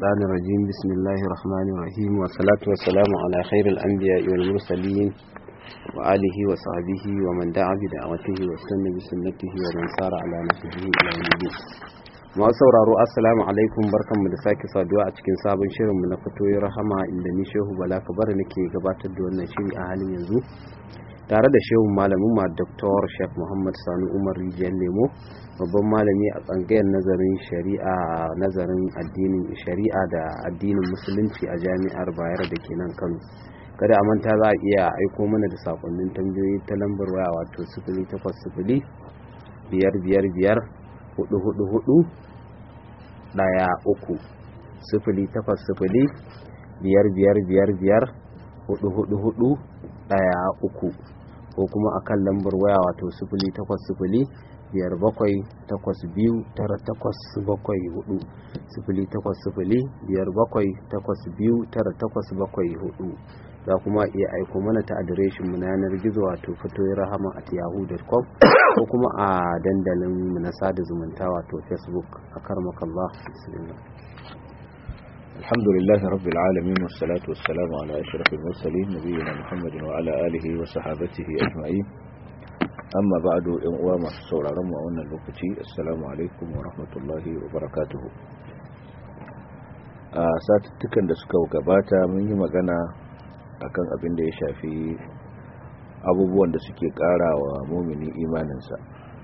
الشيطان الرجيم بسم الله الرحمن الرحيم والصلاة والسلام على خير الأنبياء والمرسلين وآله وصحبه ومن دعا بدعوته واستنى بسنته ومن سار على نهجه إلى يوم الدين masu sauraro assalamu alaikum barkanmu da sake saduwa a cikin sabon shirinmu na fatoyi rahama inda ni shehu bala kabar nake gabatar da wannan shiri a halin yanzu tare da shehu malamin ma dr shek muhammad sani umar rijiyar lemo babban malami a tsangayar nazarin shari'a nazarin addinin shari'a da addinin musulunci a jami'ar bayar da ke nan kano kada a manta za a iya aiko mana da sakonnin tambayoyi ta lambar waya wato sifili takwas sifili biyar biyar biyar hudu hudu hudu daya uku sifili takwas sifili biyar biyar biyar biyar hudu hudu hudu daya uku ko kuma a kan lambar waya wato sifili takwas sifili biyar bakwai takwas biyu tara takwas bakwai hudu sifili takwas sifili biyar bakwai takwas biyu tara takwas bakwai hudu za kuma iya aiko mana ta adireshin mu na yanar gizo wato fatoyi rahama at yahoo.com ko kuma a dandalin mu na sada zumunta wato facebook a karmakallah bismillah الحمد لله رب العالمين والصلاة والسلام على أشرف المرسلين نبينا محمد وعلى آله وصحابته أجمعين أما بعد إن سورة رمى وأن اللوكتي السلام عليكم ورحمة الله وبركاته satuttukan da suka gabata mun yi magana akan abin da ya shafi abubuwan da suke ƙara wa mumini imaninsa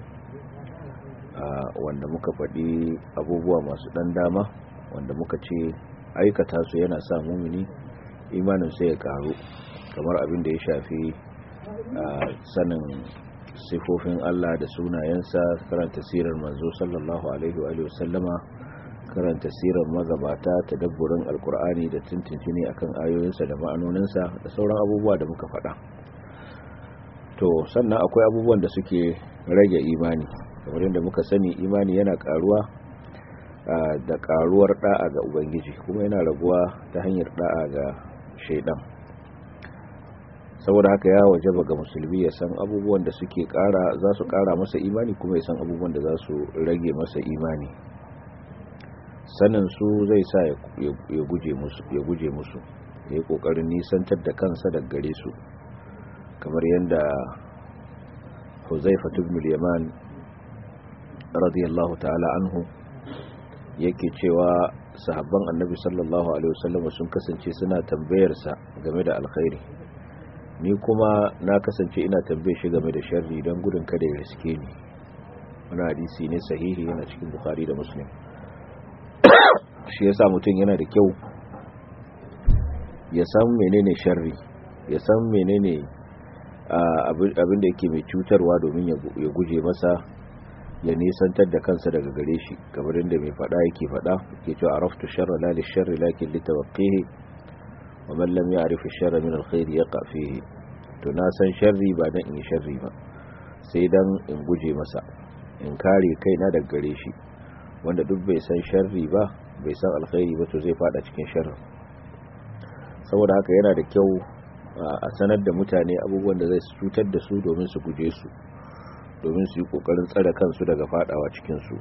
wanda muka faɗi abubuwa masu ɗan dama wanda muka ce aikata su yana sa mumini imanin sai ya karu kamar abin da ya shafi sanin sifofin Allah da sunayensa karanta sirar manzo sallallahu alaihi wa sallama karanta sirar magabata ta dabburin alkur'ani da tuntuntuni akan ayoyinsa da ma'anoninsa da sauran abubuwa da muka faɗa to sannan akwai abubuwan da suke rage imani kamar yadda muka sani imani yana karuwa da karuwar da'a ga ubangiji kuma yana raguwa ta hanyar da'a ga shaidan saboda haka ya wajaba ga musulmi ya san abubuwan da suke kara za su kara masa imani kuma ya san abubuwan da za su rage masa imani sanin su zai sa ya guje musu ya guje musu ya yi kokarin nisantar da kansa daga gare su kamar yadda Huzaifa ibn al-Yaman radiyallahu ta'ala anhu yake cewa sahabban annabi sallallahu alaihi wasallam sun kasance suna tambayar sa game da alkhairi ni kuma na kasance ina tambaye shi game da sharri don gudun kada ya riske ni wannan hadisi ne sahihi yana cikin bukhari da muslim shi yasa mutum yana da kyau ya san menene sharri ya san menene abin da yake mai cutarwa domin ya guje masa ya nisantar da kansa daga gare shi kamar inda mai fada yake fada yake cewa araftu sharra la li sharri lakin li tawqihi wa man lam ya'rif ash-sharra min al-khair yaqa fihi to na san sharri ba dan in sharri ba sai dan in guje masa in kare kaina daga gare shi wanda duk bai san sharri ba bai san alkhairi ba to zai fada cikin sharri saboda haka yana da kyau a sanar da mutane abubuwan da zai cutar da su domin su guje su domin su yi kokarin tsare kansu daga fadawa cikinsu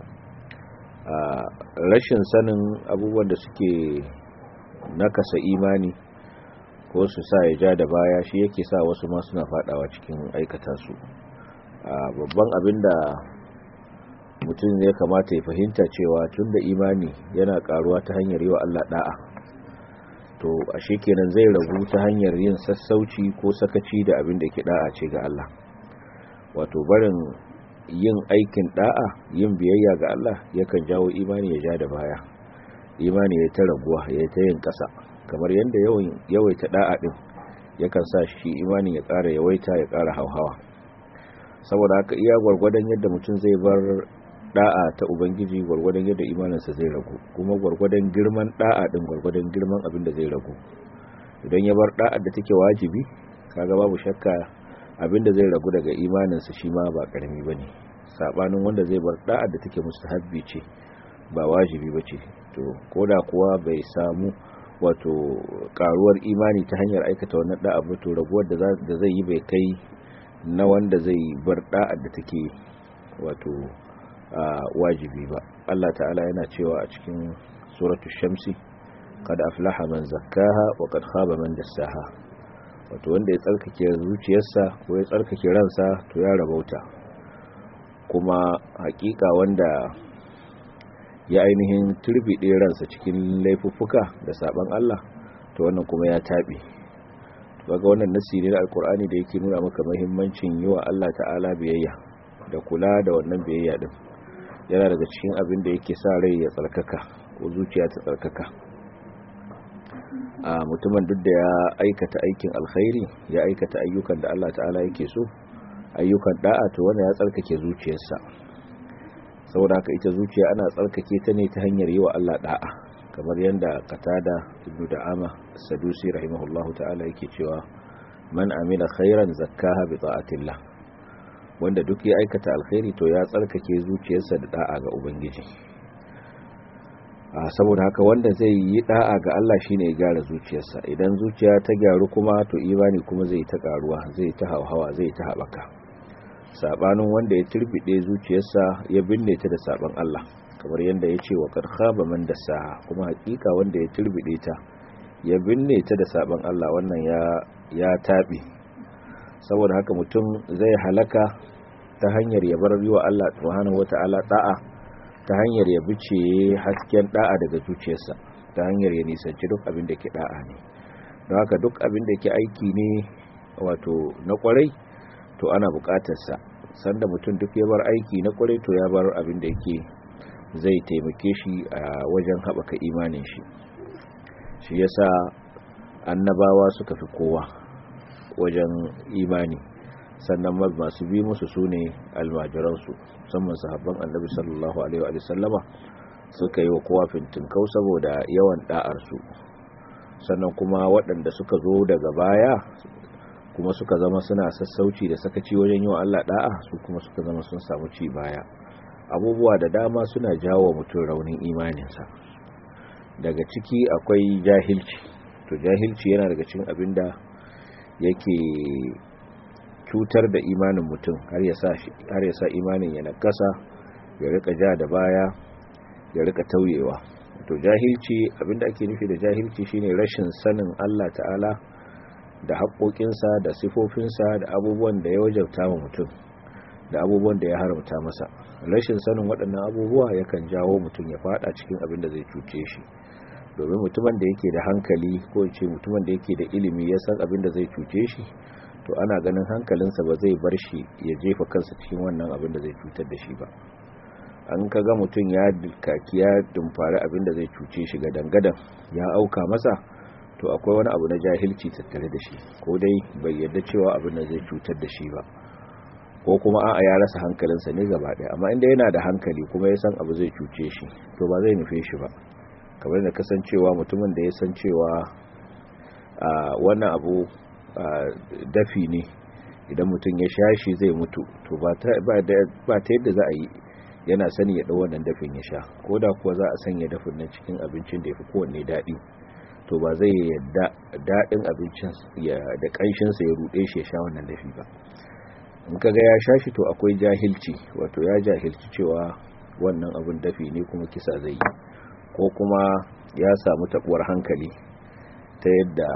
rashin sanin abubuwan da suke nakasa imani ko su sa ya ja da baya shi yake sa wasu ma suna fadawa cikin aikata su babban abin da mutum ya kamata ya fahimta cewa tun da imani yana karuwa ta hanyar yi wa Allah da'a to ashe kenan zai ragu ta hanyar yin sassauci ko sakaci da abin da ke da'a ce ga Allah wato barin yin aikin da'a yin biyayya ga Allah yakan jawo imani ya ja da baya imani ya ta raguwa ya ta yin ƙasa kamar yadda yawaita da'a din yakan sa shi imani ya ƙara yawaita ya ƙara hauhawa saboda haka iya gwargwadon yadda mutum zai bar da'a ta ubangiji gwargwadon yadda imaninsa zai ragu kuma gwargwadon girman da'a din gwargwadon girman abin da zai ragu idan ya bar da'a da take wajibi kaga babu shakka abinda zai ragu daga imaninsa shi ma ba karami bane sabanin wanda zai bar da'a da take mustahabbi ce ba wajibi bace to koda kuwa bai samu wato karuwar imani ta hanyar aikata wannan da'a ba to raguwar da zai yi bai kai na wanda zai bar da'a da take wato wajibi ba Allah ta'ala yana cewa a cikin suratul shamsi qad aflaha man zakkaha wa qad khaba man dassaha wato wanda ya tsarkake zuciyarsa ko ya tsarkake ransa to ya rabauta kuma hakika wanda ya ainihin turbide ransa cikin laifuffuka da saban Allah to wannan kuma ya tabe daga wannan nasi ne na alkur'ani da yake nuna maka muhimmancin yi wa Allah ta'ala biyayya da kula da wannan biyayya din yana daga cikin abin da yake sa rai ya tsarkaka ko zuciya ta tsarkaka a mutumin duk da ya aikata aikin alkhairi ya aikata ayyukan da Allah ta'ala yake so ayyukan da'a to wanda ya tsarkake zuciyarsa saboda haka ita zuciya ana tsarkake ta ne ta hanyar yi wa Allah da'a kamar yadda qatada ibnu da'ama sadusi rahimahullahu ta'ala yake cewa man amila khairan zakkaha bi ta'atillah wanda duk ya aikata alkhairi to ya tsarkake zuciyarsa da da'a ga ubangiji a saboda haka wanda zai yi da'a ga Allah shine ya gyara zuciyarsa idan zuciya ta gyaru kuma to imani kuma zai ta karuwa zai ta hawa zai ta habaka sabanin wanda ya turbide zuciyarsa ya binne ta da saban Allah kamar yadda ya ce wa karkhaba man dasa kuma hakika wanda ya turbide ta ya binne ta da saban Allah wannan ya ya tabe saboda haka mutum zai halaka ta hanyar ya bar wa Allah subhanahu wataala da'a ta hanyar ya bice hasken da'a daga zuciyarsa ta hanyar ya nisanci duk abin da ke da'a ne don haka duk abin da ke aiki ne wato na kwarai to ana bukatarsa sanda mutum duk ya bar aiki na kwarai to ya bar abin da yake zai taimake shi a wajen haɓaka imanin shi shi yasa annabawa suka fi kowa wajen imani sannan masu bi musu su ne almajiransu musamman sahabban annabi sallallahu alaihi wa sallama suka yi wa kowa fintinkau saboda yawan da'arsu sannan kuma waɗanda suka zo daga baya kuma suka zama suna sassauci da sakaci wajen yi wa Allah da'a su kuma suka zama sun samu ci baya abubuwa da dama suna jawo mutum raunin imaninsa daga ciki akwai jahilci to jahilci yana daga cikin abin da yake cutar da imanin mutum har ya sa imanin ya nakasa ya rika ja da baya ya rika tauyewa to jahilci abinda ake nufi da jahilci shine rashin sanin Allah ta'ala da haƙoƙinsa da sifofinsa da abubuwan da ya wajabta wa mutum da abubuwan da ya haramta masa rashin sanin waɗannan abubuwa yakan jawo mutum ya fada cikin abin da zai cuce shi domin mutumin da yake da hankali ko ce mutumin da yake da ilimi ya san abin da zai cuce shi to ana ganin hankalinsa ba zai bar shi ya jefa kansa cikin wannan abin da zai cutar da shi ba an kaga mutum ya kaki ya dumfari abin da zai cuce shi ga dangadan ya auka masa to akwai wani abu na jahilci tattare da shi ko dai bai yarda cewa abin da zai cutar da shi ba ko kuma a'a ya rasa hankalinsa ne gaba ɗaya amma inda yana da hankali kuma ya san abu zai cuce shi to ba zai nufe shi ba kamar da kasancewa mutumin da ya san cewa wannan abu dafi ne idan mutum ya sha shi zai mutu to ba ta yadda za a yi yana sani ya ɗau wannan dafin ya sha ko da kuwa za a sanya dafin nan cikin abincin da ya fi kowanne daɗi to ba zai yadda daɗin abincin da ƙanshinsa ya ruɗe shi ya sha wannan dafi ba in kaga ya sha shi to akwai jahilci wato ya jahilci cewa wannan abin dafi ne kuma kisa zai yi ko kuma ya samu taɓuwar hankali ta yadda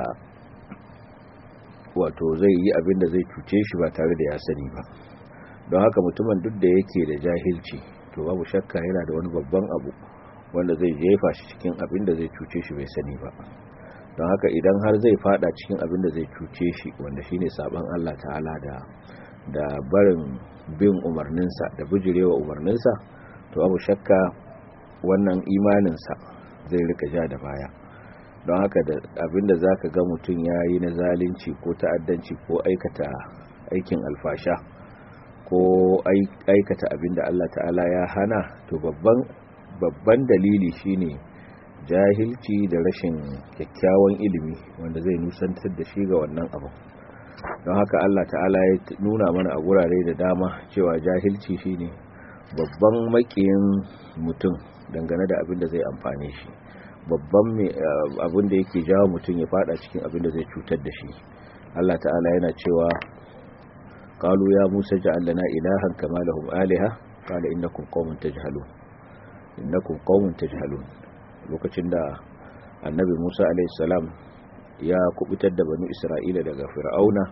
wato zai yi abin da zai cuce shi ba tare da ya sani ba don haka mutumin duk da yake da jahilci to babu shakka yana da wani babban abu wanda zai jefa shi cikin abin da zai cuce shi bai sani ba don haka idan har zai fada cikin abin da zai cuce shi wanda shine saban Allah ta'ala da da barin bin umarninsa da bijirewa umarninsa to babu shakka wannan imaninsa zai rika ja da baya don haka da abinda za ka ga mutum ya yi na zalunci ko ta'addanci ko aikata aikin alfasha ko aikata abinda Allah ta'ala ya hana to babban babban dalili shine jahilci da rashin kyakkyawan ilimi wanda zai nusantar da shi ga wannan abu don haka Allah ta'ala ya nuna mana a gurare da dama cewa jahilci shine babban makiyin mutum dangane da abin da zai amfane shi babban abin da yake jawo mutum ya fada cikin abin da zai cutar da shi Allah ta'ala yana cewa qalu ya Musa ja'al lana ilahan kama lahum aliha qala innakum qaumun tajhalun innakum qaumun tajhalun lokacin da annabi musa alaihissalam ya kubutar da banu isra'ila daga fir'auna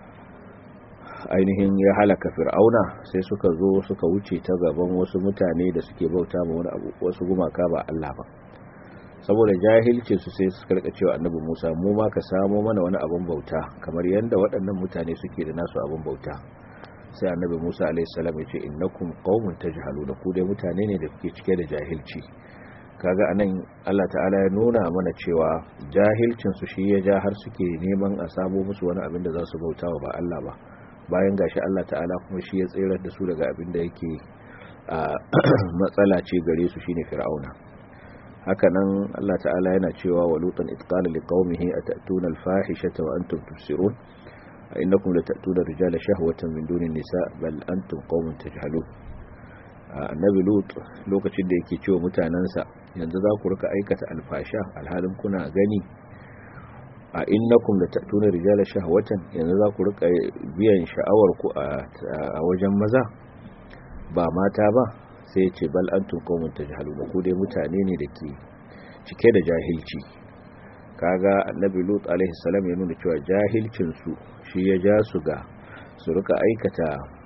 ainihin ya halaka fir'auna sai suka zo suka wuce ta gaban wasu mutane da suke bauta ma wani abu wasu gumaka ba Allah ba saboda jahilcin su sai suka rika cewa annabi Musa mu ma ka samo mana wani abun bauta kamar yanda waɗannan mutane suke da nasu abun bauta sai annabi Musa alaihi salam ya ce innakum qaumun tajhaluna ku dai mutane ne da kuke cike da jahilci kaga anan Allah ta'ala ya nuna mana cewa jahilcin su shi ya ja har suke neman a sabo musu wani abin da za su bautawa ba Allah ba bayan gashi Allah ta'ala kuma shi ya tsirar da su daga abin da yake matsala ce gare su shine fir'auna hakanan Allah ta'ala yana cewa wa lutan itqala liqaumihi atatuna alfahishata wa antum tubsirun innakum latatuna rijala shahwatan min duni nisa bal antum qaumun tajhalun annabi lut lokacin da yake cewa mutanansa yanzu za ku rika aikata alfasha alhalin kuna gani a innakum da ta'tuna rijala shahwatan yanzu za ku rika biyan sha'awar ku a wajen maza ba mata ba sai ce bal antum qaumun tajhalun ku dai mutane ne da ke cike da jahilci kaga annabi lut alaihi salam ya nuna cewa jahilcin su shi ya ja su ga su rika aikata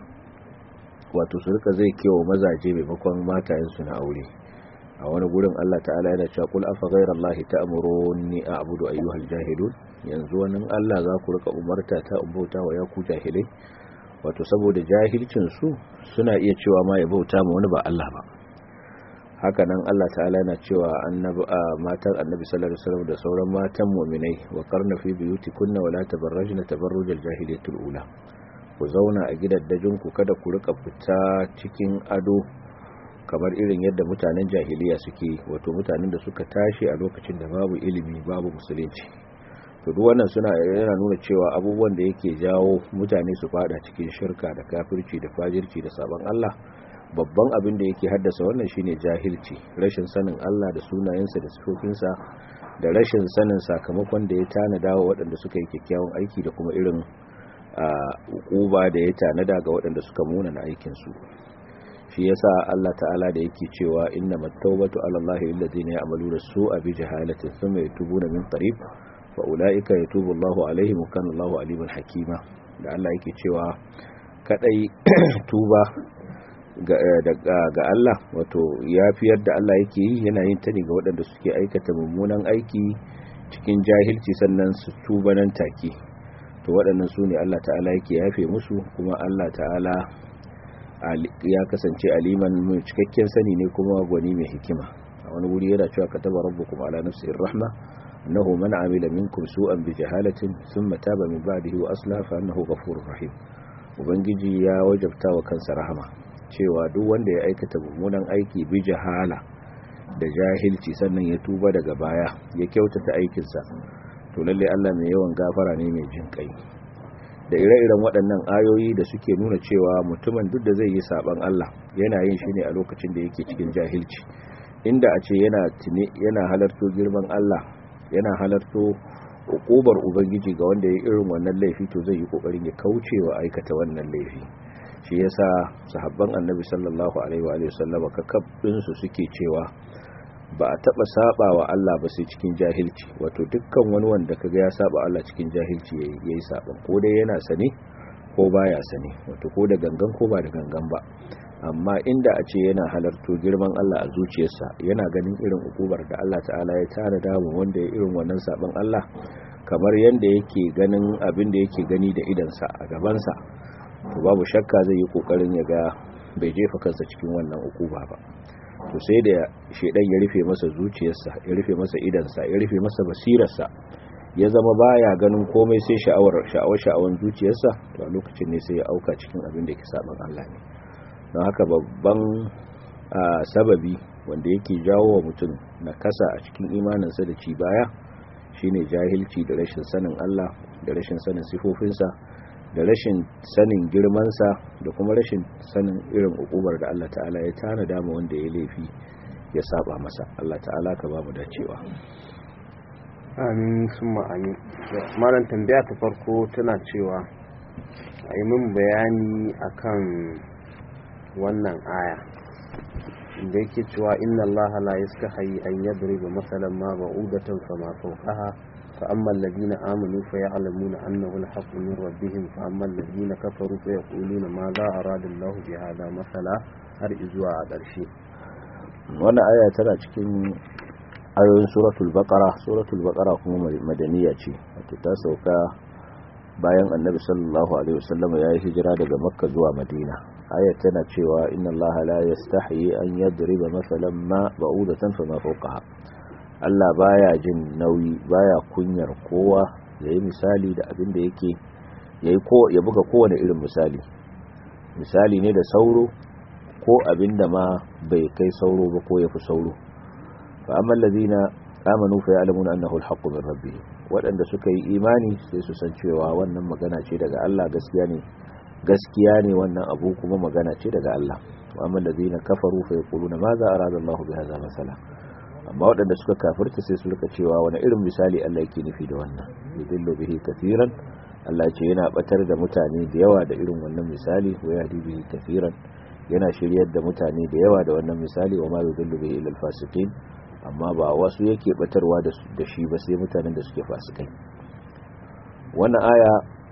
wato su rika zai kewa mazaje maimakon matayen su na aure a wani gurin Allah ta'ala yana cewa kul afa ghayrallahi ta'muruni a'budu ayyuhal jahilun yanzu wannan Allah za ku rika umarta ta umbauta wa ya ku jahilai wato saboda jahilcin su suna iya cewa ma ya bauta ma wani ba Allah ba haka nan Allah ta'ala yana cewa annabi matan annabi sallallahu alaihi wasallam da sauran matan mu'minai wa qarna fi buyutikunna wa la tabarrajna tabarrujal jahiliyatul ula ku zauna a gidaddajin ku kada ku rika fita cikin ado kamar irin yadda mutanen jahiliya suke wato mutanen da suka tashi a lokacin da babu ilimi babu musulunci to duk wannan suna yana nuna cewa abubuwan da yake jawo mutane su fada cikin shirka da kafirci da fajirci da sabon Allah babban abin da yake haddasa wannan shine jahilci rashin sanin Allah da sunayensa da sifofinsa da rashin sanin sakamakon da ya tanada wa waɗanda suka yi kyakkyawan aiki da kuma irin uba da ya tanada ga waɗanda suka muna na aikinsu shi yasa Allah ta'ala da yake cewa inna mattaubatu ala Allah alladhina ya'maluna su'a bi jahalatin thumma yatubuna min qarib fa ulaika yatubu Allahu alaihim wa kana Allahu aliman hakima da Allah yake cewa kadai tuba ga Allah wato yafiyar da Allah yake yi yana yin ta ne ga waɗanda suke aikata mummunan aiki cikin jahilci sannan su tuba nan take to waɗannan su ne Allah ta'ala yake yafe musu kuma Allah ta'ala ya kasance aliman mai cikakken sani ne kuma gwani mai hikima a wani wuri yana cewa kataba rabbukum ala nafsihi rahma annahu man amila minkum su'an bi jahalatin thumma taba min ba'dihi wa aslaha fa annahu ghafurur rahim ubangiji ya wajabta wa kansa rahama cewa duk wanda ya aikata mummunan aiki bi jahala da jahilci sannan ya tuba daga baya ya kyautata aikinsa to lalle Allah mai yawan gafara ne mai jin kai da ire-iren waɗannan ayoyi da suke nuna cewa mutumin duk da zai yi saban Allah yana yin shi ne a lokacin da yake cikin jahilci inda a ce yana tune yana halarto girman Allah yana halarto hukubar ubangiji ga wanda ya irin wannan laifi to zai yi kokarin ya kauce wa aikata wannan laifi shi yasa sahabban annabi sallallahu alaihi wa sallama kakabdin su suke cewa ba a taba saba wa Allah ba sai cikin jahilci wato dukkan wani wanda kaga ya saba Allah cikin jahilci yayi saban ko dai yana sane ko baya sane wato ko da gangan ko ba da gangan ba amma inda a ce yana halarto girman Allah a zuciyarsa yana ganin irin ukubar da Allah ta'ala ya tara damu wanda ya irin wannan saban Allah kamar yanda yake ganin abin da yake gani da idansa a gabansa to babu shakka zai yi kokarin ya ga bai jefa kansa cikin wannan ukuba ba to sai da shedan ya rufe masa zuciyarsa ya rufe masa idansa ya rufe masa basirarsa ya zama baya ganin komai sai sha'awar sha'awar sha'awan zuciyarsa to a lokacin ne sai ya auka cikin abin da yake saban Allah ne don haka babban sababi wanda yake jawo wa mutum na kasa a cikin imaninsa da ci baya shine jahilci da rashin sanin Allah da rashin sanin sifofinsa da rashin sanin girmansa da kuma rashin sanin irin ukubar da Allah ta'ala ya tana dama wanda ya laifi ya saba masa Allah ta'ala ka ba mu dacewa amin summa amin malam tambaya ta farko tana cewa a yi min bayani akan wannan aya inda yake cewa inna Allah la yastahi an yadriba masalan ma ba'udatan fama fawqaha fa amma alladhina amanu fa ya'lamuna annahu al-haqqu min rabbihim fa amma alladhina kafaru fa yaquluna ma za arada Allah bi hadha masala har izuwa a ƙarshe wannan aya tana cikin ayoyin suratul baqara suratul baqara kuma madaniya ce wato ta sauka bayan annabi sallallahu alaihi wasallam ya yi hijira daga makka zuwa madina aya tana cewa inna allaha la yastahi an yadriba masalan ma ba'udatan fama fawqaha Allah baya jin nauyi baya kunyar kowa yayi misali da abin da yake yayi ko ya buga kowane irin misali misali ne da sauro ko abin da ma bai kai sauro ba ko yafi sauro fa amma allazina amanu fa ya'lamuna annahu al-haqqu min rabbihim waɗanda suka yi imani sai su san cewa wannan magana ce daga Allah gaskiya ne gaskiya ne wannan abu kuma magana ce daga Allah wa amma allazina kafaru fa yaquluna ma za arada Allahu bi hadha masala amma waɗanda suka kafirta sai su rika cewa wani irin misali Allah yake nufi da wannan yudillu bihi kathiran Allah ce yana batar da mutane da yawa da irin wannan misali wa yahdi bihi kathiran yana shiryar da mutane da yawa da wannan misali wa ma yudillu bihi illa al-fasiqin amma ba wasu yake batarwa da shi ba sai mutanen da suke fasikai wannan aya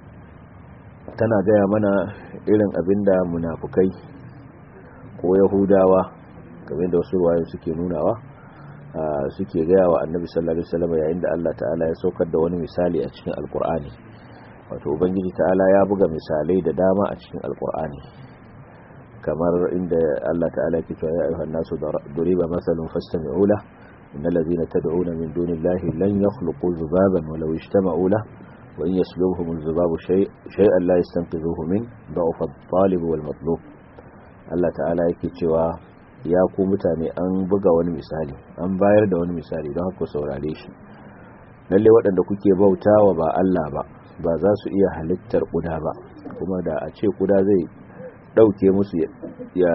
tana gaya mana irin abinda munafukai ko yahudawa kamar da wasu ruwayo suke nunawa suke gaya wa annabi sallallahu alaihi wasallam yayin da Allah ta'ala ya saukar da wani misali a cikin alkur'ani wato ubangiji ta'ala ya buga misalai da dama a cikin alkur'ani kamar inda Allah ta'ala ke cewa ya ayyuhan nasu duriba masalun fastami'u lahu إن الذين تدعون من دون الله لن يخلقوا ذبابا ولو اجتمعوا له وإن يسلبهم الذباب شيء شيئا لا يستنقذوه منه ضعف الطالب والمطلوب Allah ta'ala yake cewa ya ku mutane an buga wani misali an bayar da wani misali don haka saurare shi lalle waɗanda kuke bautawa ba Allah ba ba za su iya halittar kuda ba kuma da a ce kuda zai ɗauke musu ya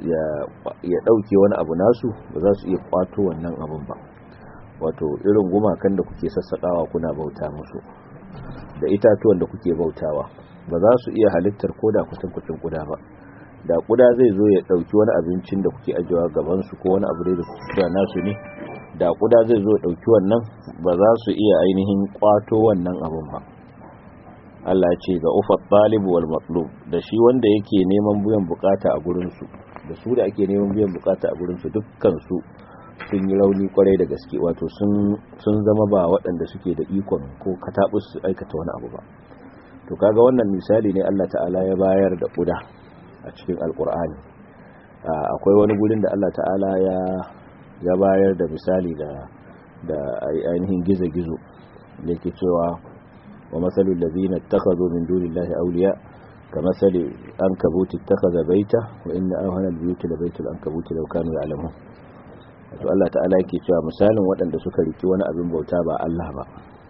ɗauke wani abu nasu ba za su iya kwato wannan abun ba wato irin gumakan da kuke sassaƙawa kuna bauta musu da itatuwan da kuke bautawa ba za su iya halittar ko da kucin kuda ba da kuda zai zo ya ɗauki wani abincin da kuke ajiyewa gabansu ko wani abu da kuke nasu ne da kuda zai zo ya ɗauki wannan ba za su iya ainihin kwato wannan abun ba Allah ya ce ga ufa talibu wal matlub da shi wanda yake neman biyan bukata a gurin su da su da ake neman biyan bukata a gurin su dukkan su sun yi rauni kwarai da gaske wato sun sun zama ba waɗanda suke da ikon ko katabus su aikata wani abu ba to kaga wannan misali ne Allah ta'ala ya bayar da kuda a cikin alkur'ani akwai wani gurin da Allah ta'ala ya ya bayar da misali da da ainihin gizo-gizo da yake cewa ومثل الذين اتخذوا من دون الله أولياء كمثل أنكبوت اتخذ بيته وإن أوهن البيوت لبيت الأنكبوت لو كانوا يعلمون to Allah ta'ala yake cewa misalin waɗanda suka riki wani abin bauta ba Allah ba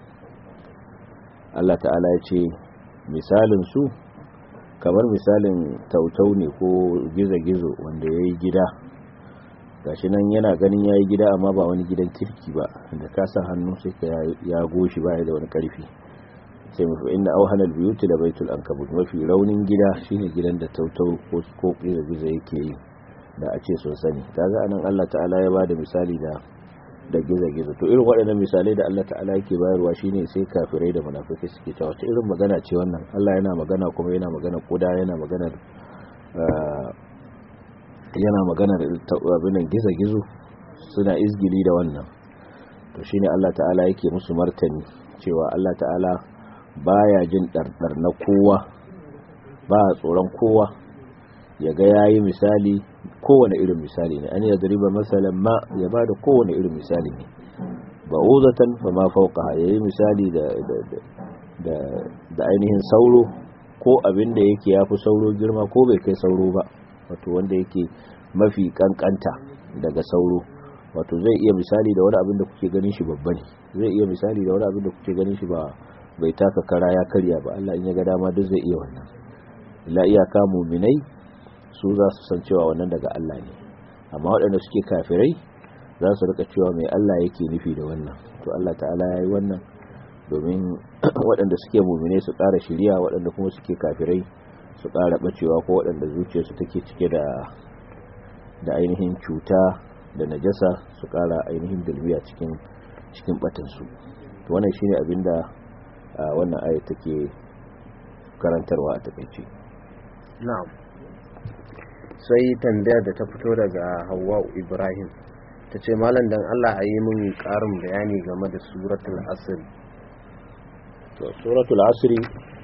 Allah ta'ala ya ce misalin su kamar misalin tautau ne ko gizo-gizo wanda ya yi gida gashi nan yana ganin ya yi gida amma ba wani gidan kirki ba da kasa hannu sai ka ya goshi ba da wani ƙarfi sai mafi inda auhanar biyuti da baitul ankabut mafi raunin gida shine gidan da tautau ko ko gizo yake yi da a ce sun sani kaga anan Allah ta'ala ya bada misali da da gizo gizo to irin waɗannan misalai da Allah ta'ala yake bayarwa shine sai kafirai da munafikai suke cewa wata irin magana ce wannan Allah yana magana kuma yana magana kuda yana magana yana magana da abin gizo gizo suna izgili da wannan to shine Allah ta'ala yake musu martani cewa Allah ta'ala baya jin ɗarɗar na kowa ba tsoron kowa ya ga ya yi misali kowane irin misali ne an yi riba masalan ma ya ba da kowane irin misali ne ba uzatan ba ma fauka ya yi misali da ainihin sauro ko abin da yake ya fi sauro girma ko bai kai sauro ba wato wanda yake mafi kankanta daga sauro wato zai iya misali da wani abin da kuke ganin shi babba ne zai iya misali da wani abin da kuke ganin shi ba bai taka kara ya karya ba Allah in ya ga dama duk zai iya wannan la iyaka muminai su za su san cewa wannan daga Allah ne amma waɗanda suke kafirai za su rika cewa mai Allah yake nufi da wannan to Allah ta'ala ya yi wannan domin waɗanda suke muminai su ƙara shiriya waɗanda kuma suke kafirai su ƙara ɓacewa ko waɗanda zuciyarsu take cike da da ainihin cuta da najasa su kara ainihin dalbiya cikin cikin batansu to wannan shine abinda wannan aya take karantarwa a takaice na'am sai tambayar da ta fito daga Hawwa Ibrahim ta ce malam dan Allah a yi min karin bayani game da suratul asr to suratul asri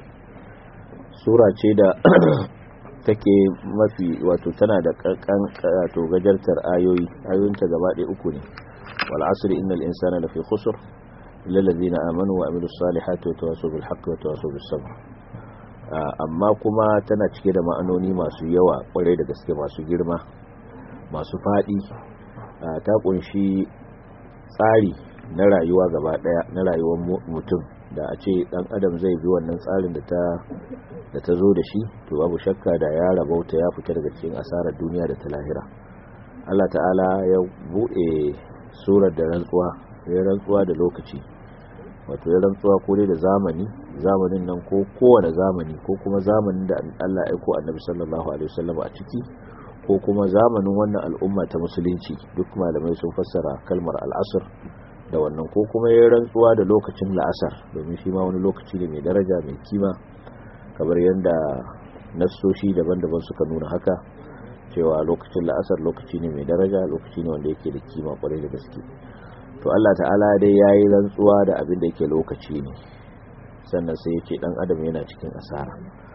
sura ce da take mafi wato tana da kankan wato gajartar ayoyi ayoyinta gaba ɗaya uku ne wal asri innal insana lafi khusr illa allazina amanu wa amilus salihati wa tawassaw bil haqqi wa tawassaw bis sabr amma kuma tana cike da ma'anoni masu yawa kwarai da gaske masu girma masu faɗi ta kunshi tsari na rayuwa gaba ɗaya na rayuwar mutum da a ce dan adam zai bi wannan tsarin da ta da ta zo da shi to babu shakka da ya rabauta ya fita daga cikin asarar duniya da ta lahira Allah ta'ala ya bude surar da rantsuwa ya rantsuwa da lokaci wato ya rantsuwa ko dai da zamani zamanin nan ko kowane zamani ko kuma zamanin da Allah ya aiko annabi sallallahu alaihi wasallam a ciki ko kuma zamanin wannan al'umma ta musulunci duk malamai sun fassara kalmar al'asr da wannan ko kuma ya rantsuwa da lokacin la'asar domin shi ma wani lokaci ne mai daraja mai kima kamar yadda nassoshi daban-daban suka nuna haka cewa lokacin la'asar lokaci ne mai daraja lokaci ne wanda yake da kima kwarai da gaske to Allah ta'ala dai ya yi rantsuwa da abin da yake lokaci ne sannan sai ya ce dan adam yana cikin asara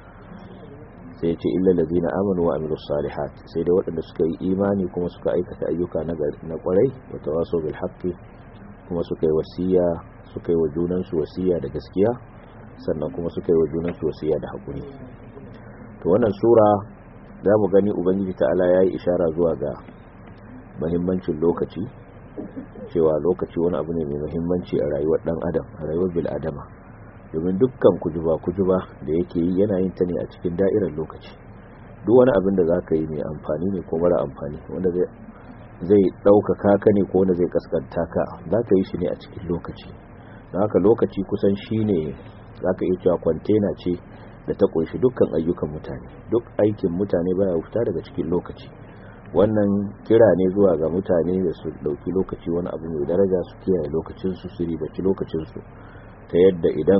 sai ya ce illa ladina amanu wa amilus salihat sai dai waɗanda suka yi imani kuma suka aikata ayyuka na kwarai wa tawasaw bil haqqi kuma suka yi wasiya suka yi wa junansu wasiya da gaskiya sannan kuma suka yi wa junansu wasiya da haƙuri to wannan sura za mu gani ubangiji ta'ala ya yi ishara zuwa ga mahimmancin lokaci cewa lokaci wani abu ne mai mahimmanci a rayuwar ɗan adam a rayuwar bil'adama domin dukkan kujuba kujuba da yake yi yana yin ta ne a cikin da'irar lokaci duk wani abin da za ka yi mai amfani ne ko mara amfani wanda zai zai ɗaukaka ka ne ko wanda zai kaskanta ka za ka yi shi ne a cikin lokaci don haka lokaci kusan shi ne za ka iya cewa kwantena ce da ta ƙunshi dukkan ayyukan mutane duk aikin mutane baya fita daga cikin lokaci wannan kira ne zuwa ga mutane da su ɗauki lokaci wani abu mai daraja su kiyaye lokacinsu su ribaci lokacinsu ta yadda idan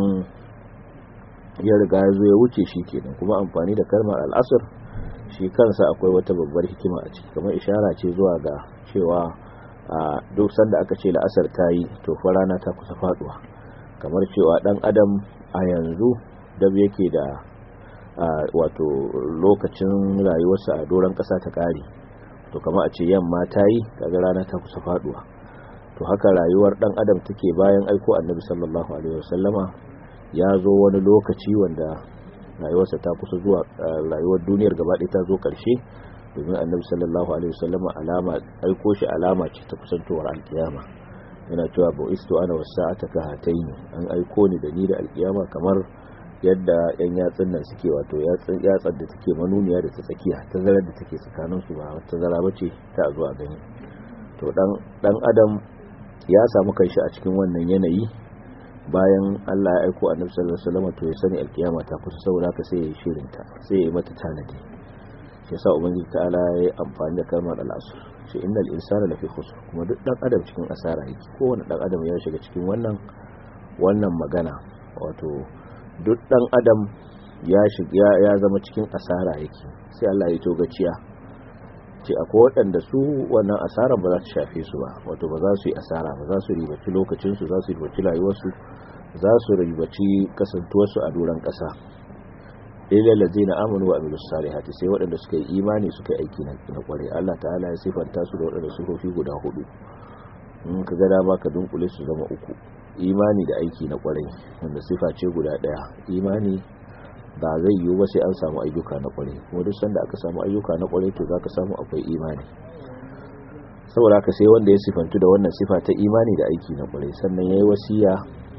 ya riga ya zo ya wuce shi kenan kuma amfani da kalmar al'asar shi kansa akwai wata babbar hikima a ciki kamar ishara ce zuwa ga cewa a duk sanda aka ce la'asar ta yi to fa rana ta kusa faduwa kamar cewa dan adam a yanzu da yake da wato lokacin rayuwarsa a doron kasa ta kare to kamar a ce yamma ta yi kaga rana ta kusa faduwa to haka rayuwar dan adam take bayan aiko annabi sallallahu alaihi wasallama ya zo wani lokaci wanda rayuwarsa ta kusa zuwa rayuwar duniyar gabaɗaya ta zo ƙarshe domin annabi sallallahu alaihi wasallama alama aiko shi alama ce ta kusantowar alkiyama yana cewa ba istu ana wasa'ata ka hataini an aiko ni da ni da alkiyama kamar yadda yan yatsun nan suke wato yatsun yatsar da take manuniya da ta tsakiya tazarar da take tsakanin su ba tazara bace ta zuwa gani to dan dan adam ya samu kanshi a cikin wannan yanayi bayan Allah ya aiko annabi sallallahu alaihi wasallam to ya sani alkiyama ta kusa saboda haka sai ya yi shirin ta sai ya yi mata tanadi shi yasa ubangiji ta'ala ya yi amfani da kalmar al-asr shi innal insana lafi khusr kuma duk dan adam cikin asara yake kowane dan adam ya shiga cikin wannan wannan magana wato duk dan adam ya shiga ya zama cikin asara yake sai Allah ya togaciya ce akwai waɗanda su wannan asarar ba za su shafe su ba wato ba za su yi asara ba za su ribaci lokacinsu za su ribaci rayuwarsu za su ribaci kasantuwarsu a doron ƙasa ilal ladina amanu wa amilus salihati sai waɗanda suka yi imani suka yi aiki na kware Allah ta'ala ya sifanta su da waɗanda sifofi guda hudu in ka ga dama ka dunkule su zama uku imani da aiki na kware wanda sifa ce guda ɗaya imani ba zai yiwu ba sai an samu ayyuka na kware kuma duk sanda aka samu ayyuka na kware to zaka samu akwai imani saboda haka sai wanda ya sifantu da wannan sifa ta imani da aiki na kware sannan yayi wasiya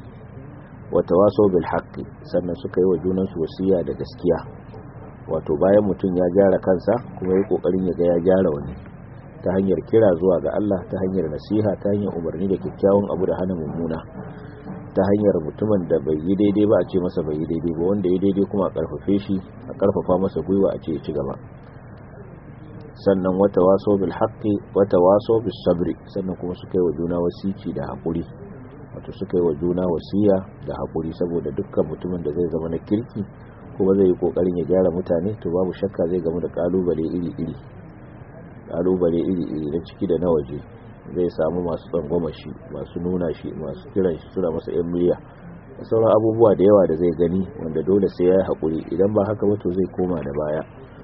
wa tawasaw bil haqqi sannan suka yi wa junan su wasiya da gaskiya wato bayan mutum ya gyara kansa kuma yayi kokarin ya ga ya gyara wani ta hanyar kira zuwa ga Allah ta hanyar nasiha ta hanyar umarni da kyakkyawan abu da hana mummuna ta hanyar mutumin da bai yi daidai ba a ce masa bai yi daidai ba wanda ya daidai kuma a karfafe shi a karfafa masa gwiwa a ce ya ci gaba sannan wata waso bil haqqi wata waso bis sabri sannan kuma suka yi wa juna wasici da hakuri wato suka yi wa juna wasiya da hakuri saboda dukkan mutumin da zai zama na kirki kuma zai yi kokarin ya gyara mutane to babu shakka zai gamu da kalubale iri iri kalubale iri iri na ciki da na waje zai samu masu tsangwama shi masu nuna shi masu kiran shi suna masa yan miliya da sauran abubuwa da yawa da zai gani wanda dole sai ya yi haƙuri idan ba haka ba to zai koma da baya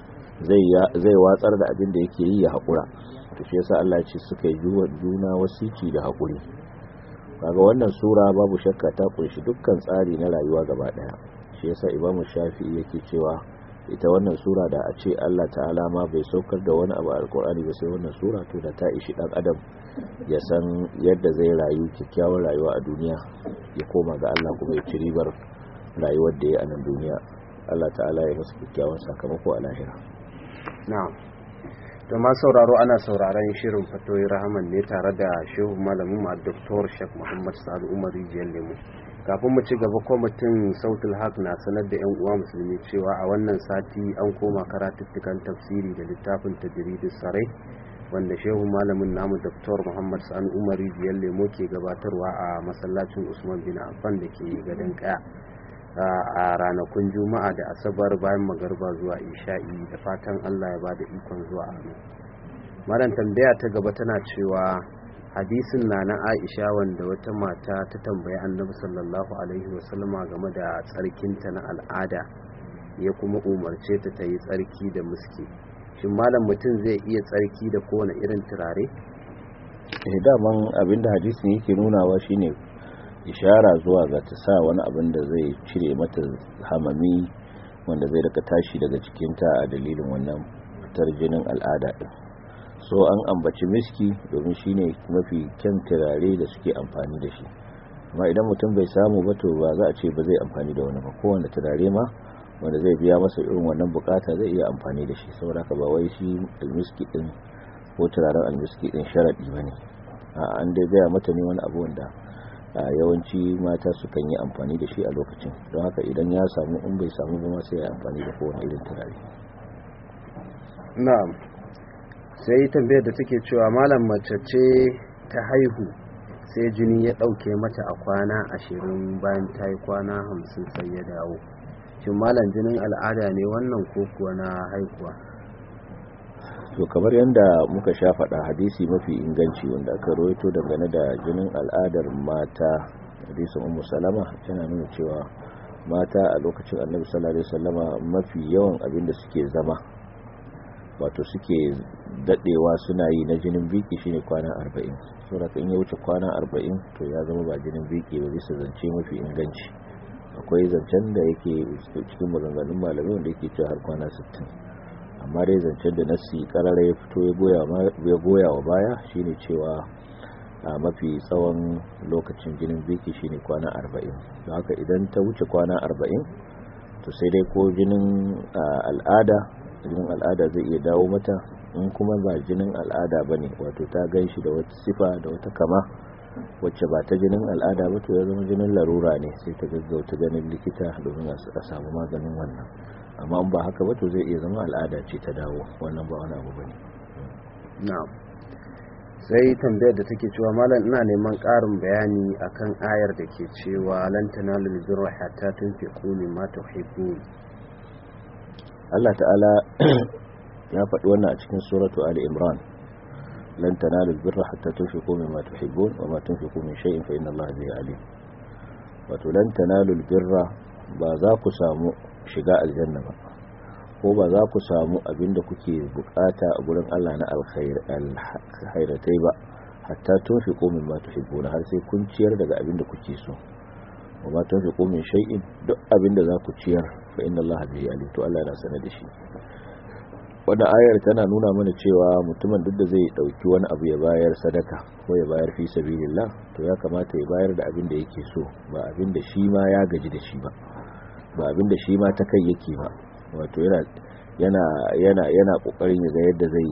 zai watsar da abin da yake yi ya haƙura to shi yasa Allah ce suka yi juna wasici da haƙuri kaga wannan sura babu shakka ta kunshi dukkan tsari na rayuwa gaba daya shi yasa Imam Shafi'i yake cewa ita wannan sura da a ce Allah ta'ala ma bai saukar da wani abu a alkur'ani ba sai wannan sura to da ta ishi dan adam ya san yadda zai rayu kyakkyawar rayuwa a duniya ya koma ga Allah kuma ya ci ribar rayuwar da ya a nan duniya Allah ta'ala ya masa kyakkyawan sakamako a lahira na'am to ma sauraro ana sauraron shirin fatoyi rahaman ne tare da shehu malamin ma Dr. Sheikh Muhammad Sa'ad Umar Rijiyar Lemu kafin mu ci gaba kwamitin sautul haq na sanar da 'yan uwa musulmi cewa a wannan sati an koma karatuttukan tafsiri da littafin tajridus sarai wanda shehu malamin namu Dr. Muhammad Sani Umar Rijiyar Lemo ke gabatarwa a masallacin Usman bin Affan da ke gadon kaya a ranakun juma'a da asabar bayan magarba zuwa isha'i da fatan Allah ya bada ikon zuwa amin maran tambaya ta gaba tana cewa hadisin na na Aisha wanda wata mata ta tambayi Annabi sallallahu alaihi wasallama game da tsarkinta na al'ada ya kuma umarce ta ta yi tsarki da muski shin malam mutum zai iya tsarki da kowane irin turare eh daman abinda hadisin yake nunawa shine ishara zuwa ga ta sa wani abin da zai cire mata hamami wanda zai rika tashi daga cikinta a dalilin wannan fitar jinin al'ada din so an ambaci miski domin shine mafi kyan turare da suke amfani da shi amma idan mutum bai samu ba to ba za a ce ba zai amfani da wani ba kowane turare ma wanda zai biya masa irin wannan bukata zai iya amfani da shi saboda ka ba wai shi almiski din ko turaren almiski din sharadi bane a an dai gaya mata ne wani abu wanda yawanci mata sukan yi amfani da shi a lokacin don haka idan ya samu in bai samu ba sai ya amfani da kowane irin turare na'am sai tambayar da take cewa malam mace ce ta haihu sai jini ya ɗauke mata a kwana ashirin bayan ta yi kwana hamsin sai ya dawo shin malam jinin al'ada ne wannan ko kuwa na haihuwa to kamar yadda muka sha faɗa hadisi mafi inganci wanda aka rawaito dangane da jinin al'adar mata hadisin ummu salama yana nuna cewa mata a lokacin annabi sallallahu alaihi wasallama mafi yawan abin da suke zama wato suke dadewa suna yi na jinin biki shine kwana 40 saboda in ya wuce kwana 40 to ya zama ba jinin biki ba bisa zance mafi inganci akwai zancen da yake cikin maganganun malamai wanda yake cewa har kwana 60 amma dai zancen da nasi karara ya fito ya goya wa baya shine cewa a mafi tsawon lokacin jinin biki shine kwana 40 don haka idan ta wuce kwana 40 to sai dai ko jinin al'ada jinin al'ada zai iya dawo mata in kuma ba jinin al'ada ba ne wato ta gan shi da wata sifa da wata kama wacce ba ta jinin al'ada ba to ya zama jinin larura ne sai ta gaggauta ganin likita domin a samu maganin wannan amma ba haka ba to zai iya zama al'ada ce ta dawo wannan ba wani abu ba ne na'am sai tambayar da take cewa malam ina neman ƙarin bayani akan ayar da ke cewa lan tanalu birra hatta tunfiqu mimma tuhibbun Allah ta'ala ya faɗi wannan a cikin suratu Ali Imran lan tanalu birra hatta tunfiqu mimma tuhibbun wa ma tunfiqu min shay'in fa inna Allah bihi alim wato lan tanalu birra ba za ku samu shiga aljanna ba ko ba za ku samu abinda kuke bukata a gurin Allah na alkhairatai ba hatta tunfiqu mimma tuhibbuna har sai kun ciyar daga abinda kuke so wa ma tunfiqu min shay'in duk abinda za ku ciyar fa inna Allah bihi alim to Allah yana sanar da shi wannan ayar tana nuna mana cewa mutumin duk da zai dauki wani abu ya bayar sadaka ko ya bayar fi sabilillah to ya kamata ya bayar da abin da yake so ba abin da shi ma ya gaji da shi ba ba abin da shi ma ta kai yake ba wato yana yana yana yana kokarin ya ga yadda zai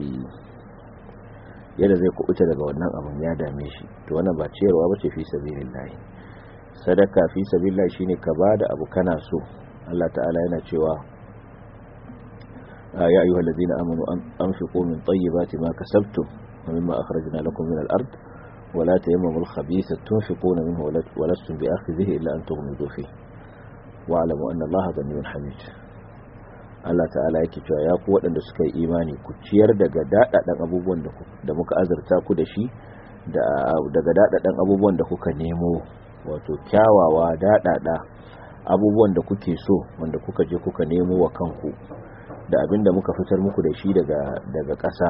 yadda zai kubuta daga wannan abin ya dame shi to wannan ba ciyarwa bace fi sabilillah sadaka fi sabilillah shine ka bada abu kana so Allah ta'ala yana cewa ya ayyuhal ladina amanu anfiqu min tayyibati ma kasabtum wa mimma akhrajna lakum min al-ard wa la tayammamu al-khabitha tunfiquna minhu wa lastum bi'akhidhihi illa an tughmidu fihi wa'lamu anna Allaha ghaniyyun hamid Allah ta'ala yake cewa ya ku waɗanda suka yi imani ku ciyar daga daɗaɗɗen abubuwan da muka azurta ku da shi daga daɗaɗɗen abubuwan da kuka nemo wato kyawawa daɗaɗa abubuwan da kuke so wanda kuka je kuka nemo wa kanku da abin da muka fitar muku da shi daga ƙasa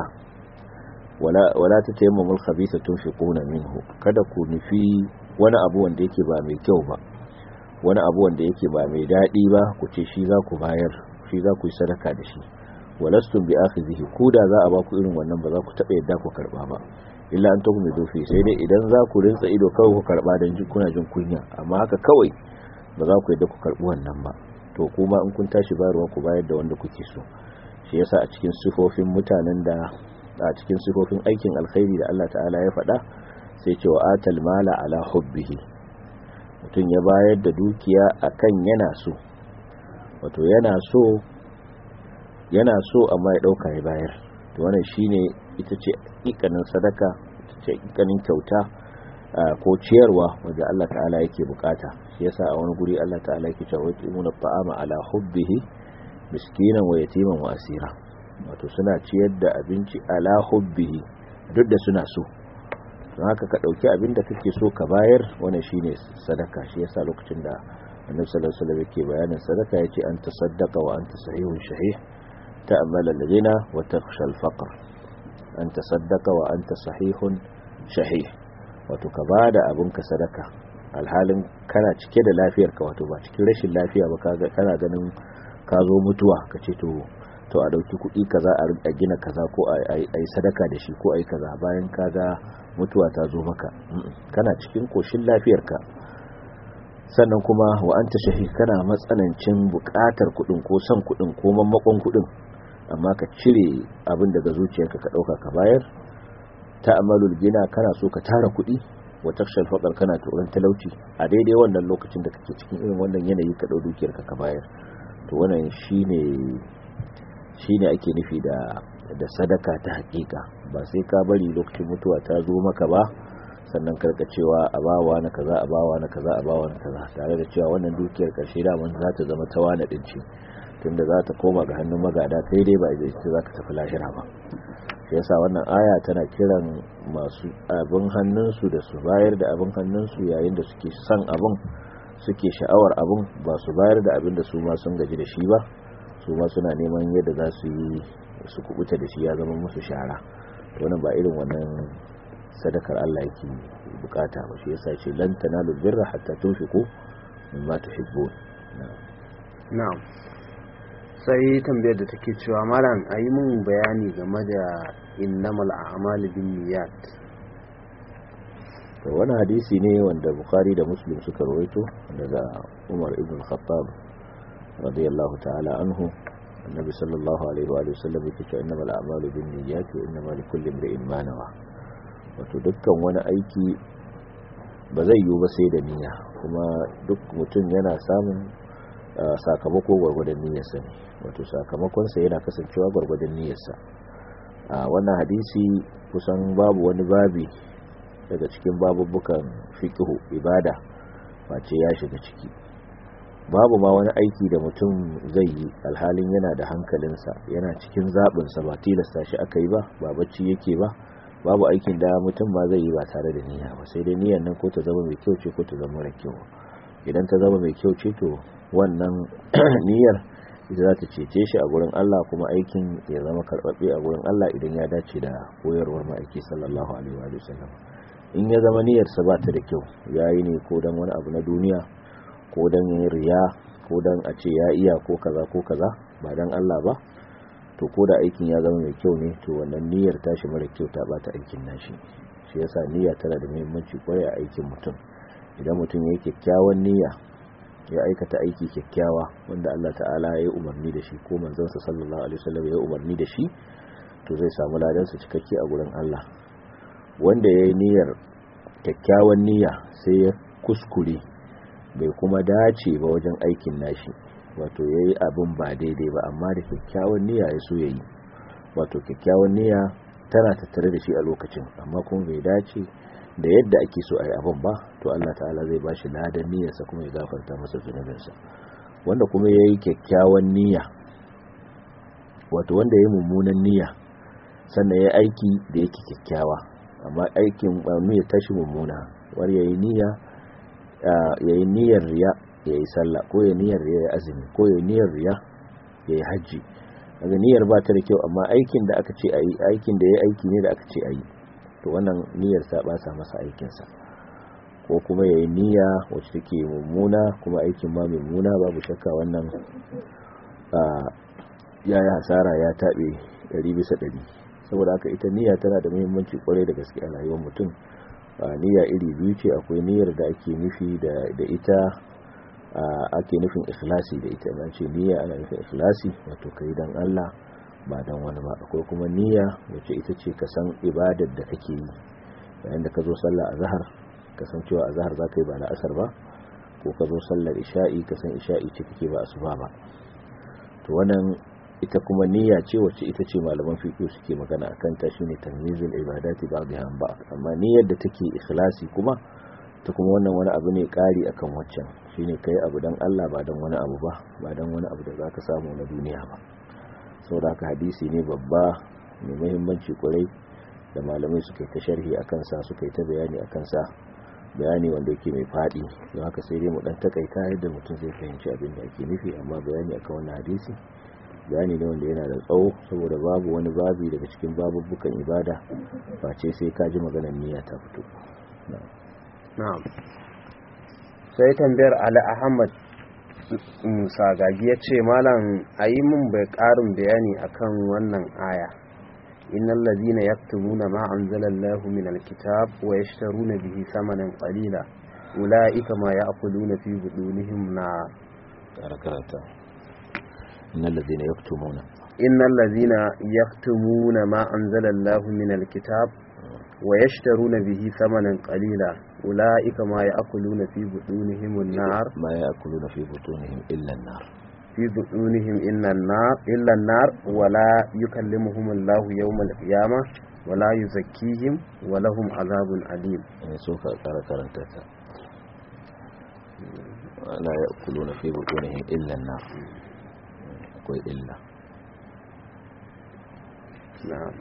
wala ta taimamul khabisa tunfiquna minhu kada ku nufi wani abu wanda yake ba mai kyau ba wani abu wanda yake ba mai daɗi ba ku ce shi za ku bayar shi za ku yi sadaka da shi walastum bi akhizihi ku da za a ba ku irin wannan ba za ku taɓa yadda ku karɓa ba illa an tuhu mai dofi sai dai idan za ku rinsa ido kawai ku karɓa don jin kuna jin kunya amma haka kawai ba za ku yadda ku karɓi wannan ba to kuma in kun tashi bayarwa ku bayar da wanda kuke so shi yasa a cikin sifofin mutanen da a cikin sifofin aikin alkhairi da Allah ta'ala ya faɗa sai ce wa atal mala ala hubbihi mutum ya bayar da dukiya akan yana so wato yana so yana so amma ya dauka ya bayar to wannan shine ita ce ikanin sadaka ita ce ikanin kyauta ko ciyarwa wanda Allah ta'ala yake bukata shi yasa a wani guri Allah ta'ala yake cewa yutimuna ta'ama ala hubbihi miskinan wa yatiman wa asira wato suna ciyar da abinci ala hubbihi duk da suna so don haka ka dauki abin da kake so ka bayar wannan shine sadaka shi yasa lokacin da annabi sallallahu alaihi wasallam yake bayanin sadaka yace an tasaddaqa wa anta sahihun shahih ta'mal alladhina wa takhsha al-faqr an tasaddaqa wa anta sahihun shahih wato ka bada abun ka sadaka alhalin kana cike da lafiyar ka wato ba cikin rashin lafiya ba kaga kana ganin ka zo mutuwa kace to to a dauki kuɗi kaza a gina kaza ko a yi sadaka da shi ko a yi kaza bayan kaga mutuwa ta zo maka kana cikin koshin lafiyarka sannan kuma wa anta shahi kana matsanancin buƙatar kuɗin ko son kuɗin ko mammakon kuɗin amma ka cire abin daga zuciyarka ka ɗauka ka bayar ta'amalul gina kana so ka tara kuɗi wa takshal faqar kana tsoron talauci a daidai wannan lokacin da kake cikin irin wannan yanayi ka ɗau dukiyarka ka bayar to wannan shine shine ake nufi da da sadaka ta hakika ba sai ka bari lokacin mutuwa ta zo maka ba sannan karka cewa a bawa na kaza a bawa na kaza a bawa na kaza tare da cewa wannan dukiyar karshe da mun za ta zama ta wani din ce tunda za ta koma ga hannun magada kai dai ba ita ce za ka tafi lahira ba shi yasa wannan aya tana kiran masu abin hannunsu da su bayar da abin hannunsu yayin da suke son abin suke sha'awar abin ba su bayar da abin da su ma sun gaji da shi ba su ma suna neman yadda za su yi su kubuta da shi ya zama musu shara to wannan ba irin wannan sadakar Allah yake bukata ba shi yasa ce lan tanalu birra hatta tunfiqu mimma tuhibbun na'am sai tambayar da take cewa malam ayi mun bayani game da innamal a'malu binniyat to wannan hadisi ne wanda bukhari da muslim suka rawaito daga umar ibn khattab radiyallahu ta'ala anhu annabi sallallahu alaihi wa sallam yake cewa innamal a'malu binniyat wa innamal likulli imrin ma nawa wato dukkan wani aiki ba zai yiwu ba sai da niyya kuma duk mutum yana samun sakamako gwargwadon niyyarsa ne wato sakamakonsa yana kasancewa gwargwadon niyyarsa a wannan hadisi kusan babu wani babi daga cikin babubukan fiqhu ibada face ya shiga ciki babu ma wani aiki da mutum zai yi alhalin yana da hankalinsa yana cikin zaɓinsa ba tilasta shi aka yi ba ba bacci yake ba babu aikin da mutum ma zai yi ba tare da niyya ba sai dai niyyar nan ko ta zama mai kyau ce ko ta zama mara kyau idan ta zama mai kyau ce to wannan niyyar ita za ta cece shi a gurin Allah kuma aikin ya zama karɓaɓɓe a gurin Allah idan ya dace da koyarwar ma'aiki sallallahu alaihi wa sallam in ya zama niyyarsa ba ta da kyau ya yi ne ko don wani abu na duniya ko don yin riya ko don a ce ya iya ko kaza ko kaza ba don Allah ba to ko da aikin ya zama mai kyau ne to wannan niyyar tashi mara kyau ta bata aikin nashi shi yasa niyya tana da muhimmanci kwarai a aikin mutum idan mutum ya yi kyakkyawan niyya ya aikata aiki kyakkyawa wanda Allah ta'ala ya yi umarni da shi ko manzansa sallallahu alaihi wasallam ya yi umarni da shi to zai samu ladansa cikakke a gurin Allah wanda ya yi niyyar kyakkyawan niyya sai ya kuskure bai kuma dace ba wajen aikin nashi wato yayi abin ba daidai ba amma da kyakkyawan niyya ya so yayi wato kyakkyawan niyya tana tattare da shi a lokacin amma kuma bai dace da yadda ake so a yi abin ba to Allah ta'ala zai ba shi ladan niyyarsa kuma ya gafarta masa zunubinsa wanda kuma ya yi kyakkyawan niyya wato wanda ya yi mummunan niyya sannan ya aiki da yake kyakkyawa amma aikin ya tashi mummuna war ya yi niyya ya yi niyyar riya ya yi sallah ko ya niyyar riya ya azumi ko ya niyyar riya ya yi hajji daga niyyar ba ta da kyau amma aikin da aka ce a yi aikin da ya aiki ne da aka ce a yi to wannan niyyar sa ba sa masa aikinsa ko kuma ya yi niyya wacce take mummuna kuma aikin ma mummuna babu shakka wannan ya yi hasara ya taɓe ɗari bisa ɗari saboda haka ita niyya tana da muhimmanci kwarai da gaske a rayuwar mutum niyya iri biyu ce akwai niyyar da ake nufi da ita ake nufin ikhlasi da ita na ce niyya ana nufin ikhlasi wato kai dan Allah ba dan wani ba akwai kuma niyya wacce ita ce ka san ibadar da kake yi yayin da ka zo sallah azhar ka san cewa azhar za ka yi ba na asar ba ko ka zo sallar isha'i ka san isha'i ce kake ba asuba ba to wannan ita kuma niyya ce wacce ita ce malaman fiqh suke magana akan ta shine tamyizul ibadati ba'dha an ba'd amma niyyar da take ikhlasi kuma ta kuma wannan wani abu ne kari akan waccan shine kai abu dan Allah ba dan wani abu ba ba dan wani abu da zaka samu na duniya ba saboda haka hadisi ne babba mai muhimmanci kwarai da malamai suka yi ta sharhi akan sa suka yi ta bayani akan sa bayani wanda yake mai fadi don haka sai dai mu dan takaita yadda mutum zai fahimci abin da ake nufi amma bayani akan wannan hadisi bayani ne wanda yana da tsawo saboda babu wani babi daga cikin babubukan ibada face sai ka ji maganar niyya ta fito na'am sai tambayar ali ahmad sagagi ya ce malam a yi min bai karin bayani akan wannan aya innal ladina yaktumuna ma anzalallahu min alkitab wa yashtaruna bihi thamanan qalila ulaika ma ya'kuluna fi budunihim na karata innal ladina yaktumuna innal ladina yaktumuna ma anzalallahu min alkitab wa yashtaruna bihi thamanan qalila ulaika ma ya'kuluna fi budunihim an-nar ma ya'kuluna fi butunihim illa an-nar في بطونهم إلا النار إلا النار ولا يكلمهم الله يوم القيامة ولا يزكيهم ولهم عذاب أليم سوف أقرأ كرنتك لا يأكلون في بطونهم إلا النار أقول إلا نعم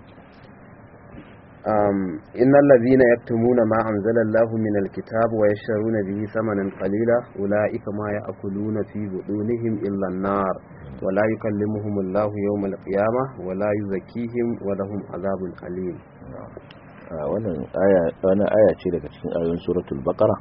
um, إن الذين يكتمون ما أنزل الله من الكتاب ويشترون به ثمنا قليلا أولئك ما يأكلون في بطونهم إلا النار ولا يكلمهم الله يوم القيامة ولا يزكيهم ولهم عذاب أليم wannan aya ce daga cikin ayoyin suratul baqara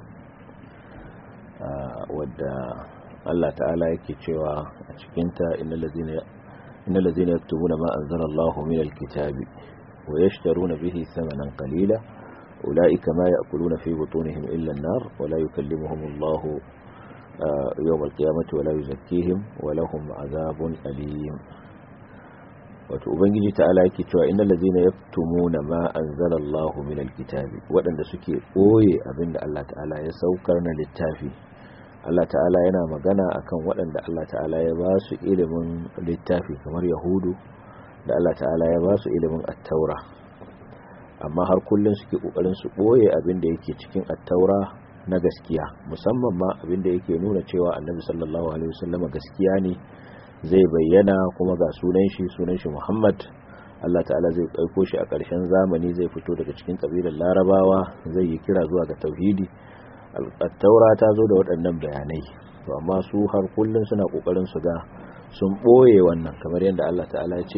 wadda Allah ta'ala yake cewa a cikinta innal ladina innal ladina yaktubuna ma anzalallahu minal kitabi ويشترون به ثمنا قليلا أولئك ما يأكلون في بطونهم إلا النار ولا يكلمهم الله يوم القيامة ولا يزكيهم ولهم عذاب أليم wato ubangiji ta'ala yake cewa innal ladzina yaktumuna ma anzala Allahu min alkitabi wadanda suke boye abinda Allah ta'ala ya saukar na littafi Allah ta'ala yana magana akan wadanda Allah ta'ala ya ba su ilimin littafi kamar yahudu da Allah ta'ala ya ba su ilimin attaura amma har kullum suke kokarin su boye abin da yake cikin attaura na gaskiya musamman ma abin da yake nuna cewa annabi sallallahu alaihi wasallam gaskiya ne zai bayyana kuma ga sunan shi sunan shi Muhammad Allah ta'ala zai aiko shi a ƙarshen zamani zai fito daga cikin kabilar Larabawa zai yi kira zuwa ga tauhidi attaura ta zo da waɗannan bayanai to amma su har kullum suna kokarin su ga sun boye wannan kamar yadda Allah ta'ala ya ce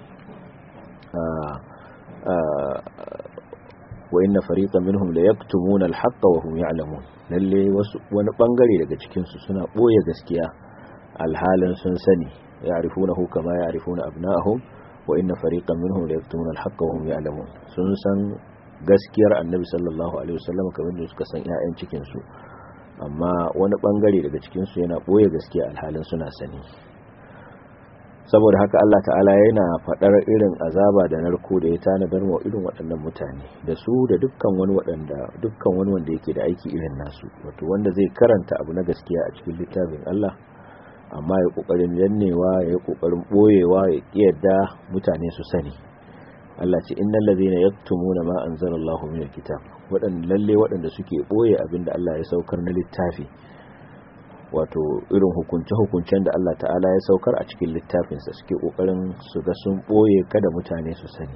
wa inna fariqan minhum la yaktumuna al-haqqa wa hum ya'lamun lalle wasu wani bangare daga cikin su suna boye gaskiya alhalin sun sani ya'rifunahu kama ya'rifuna abna'ahum wa inna fariqan minhum la yaktumuna al-haqqa wa hum ya'lamun sun san gaskiyar annabi sallallahu alaihi wasallam kamar da suka san ƴaƴan cikin su amma wani bangare daga cikin su yana boye gaskiya alhalin suna sani saboda haka Allah ta'ala yana faɗar irin azaba da narko da ya tanadar wa irin waɗannan mutane da su da dukkan wani waɗanda dukkan wani wanda yake da aiki irin nasu wato wanda zai karanta abu na gaskiya a cikin littafin Allah amma ya kokarin dannewa ya yi kokarin boyewa ya kiyarda mutane su sani Allah ce innal ladhina yaktumuna ma anzalallahu min alkitab waɗanda lalle waɗanda suke boye abinda Allah ya saukar na littafi wato irin hukunce-hukuncen da Allah ta'ala ya saukar a cikin littafinsa suke kokarin su ga sun boye kada mutane su sani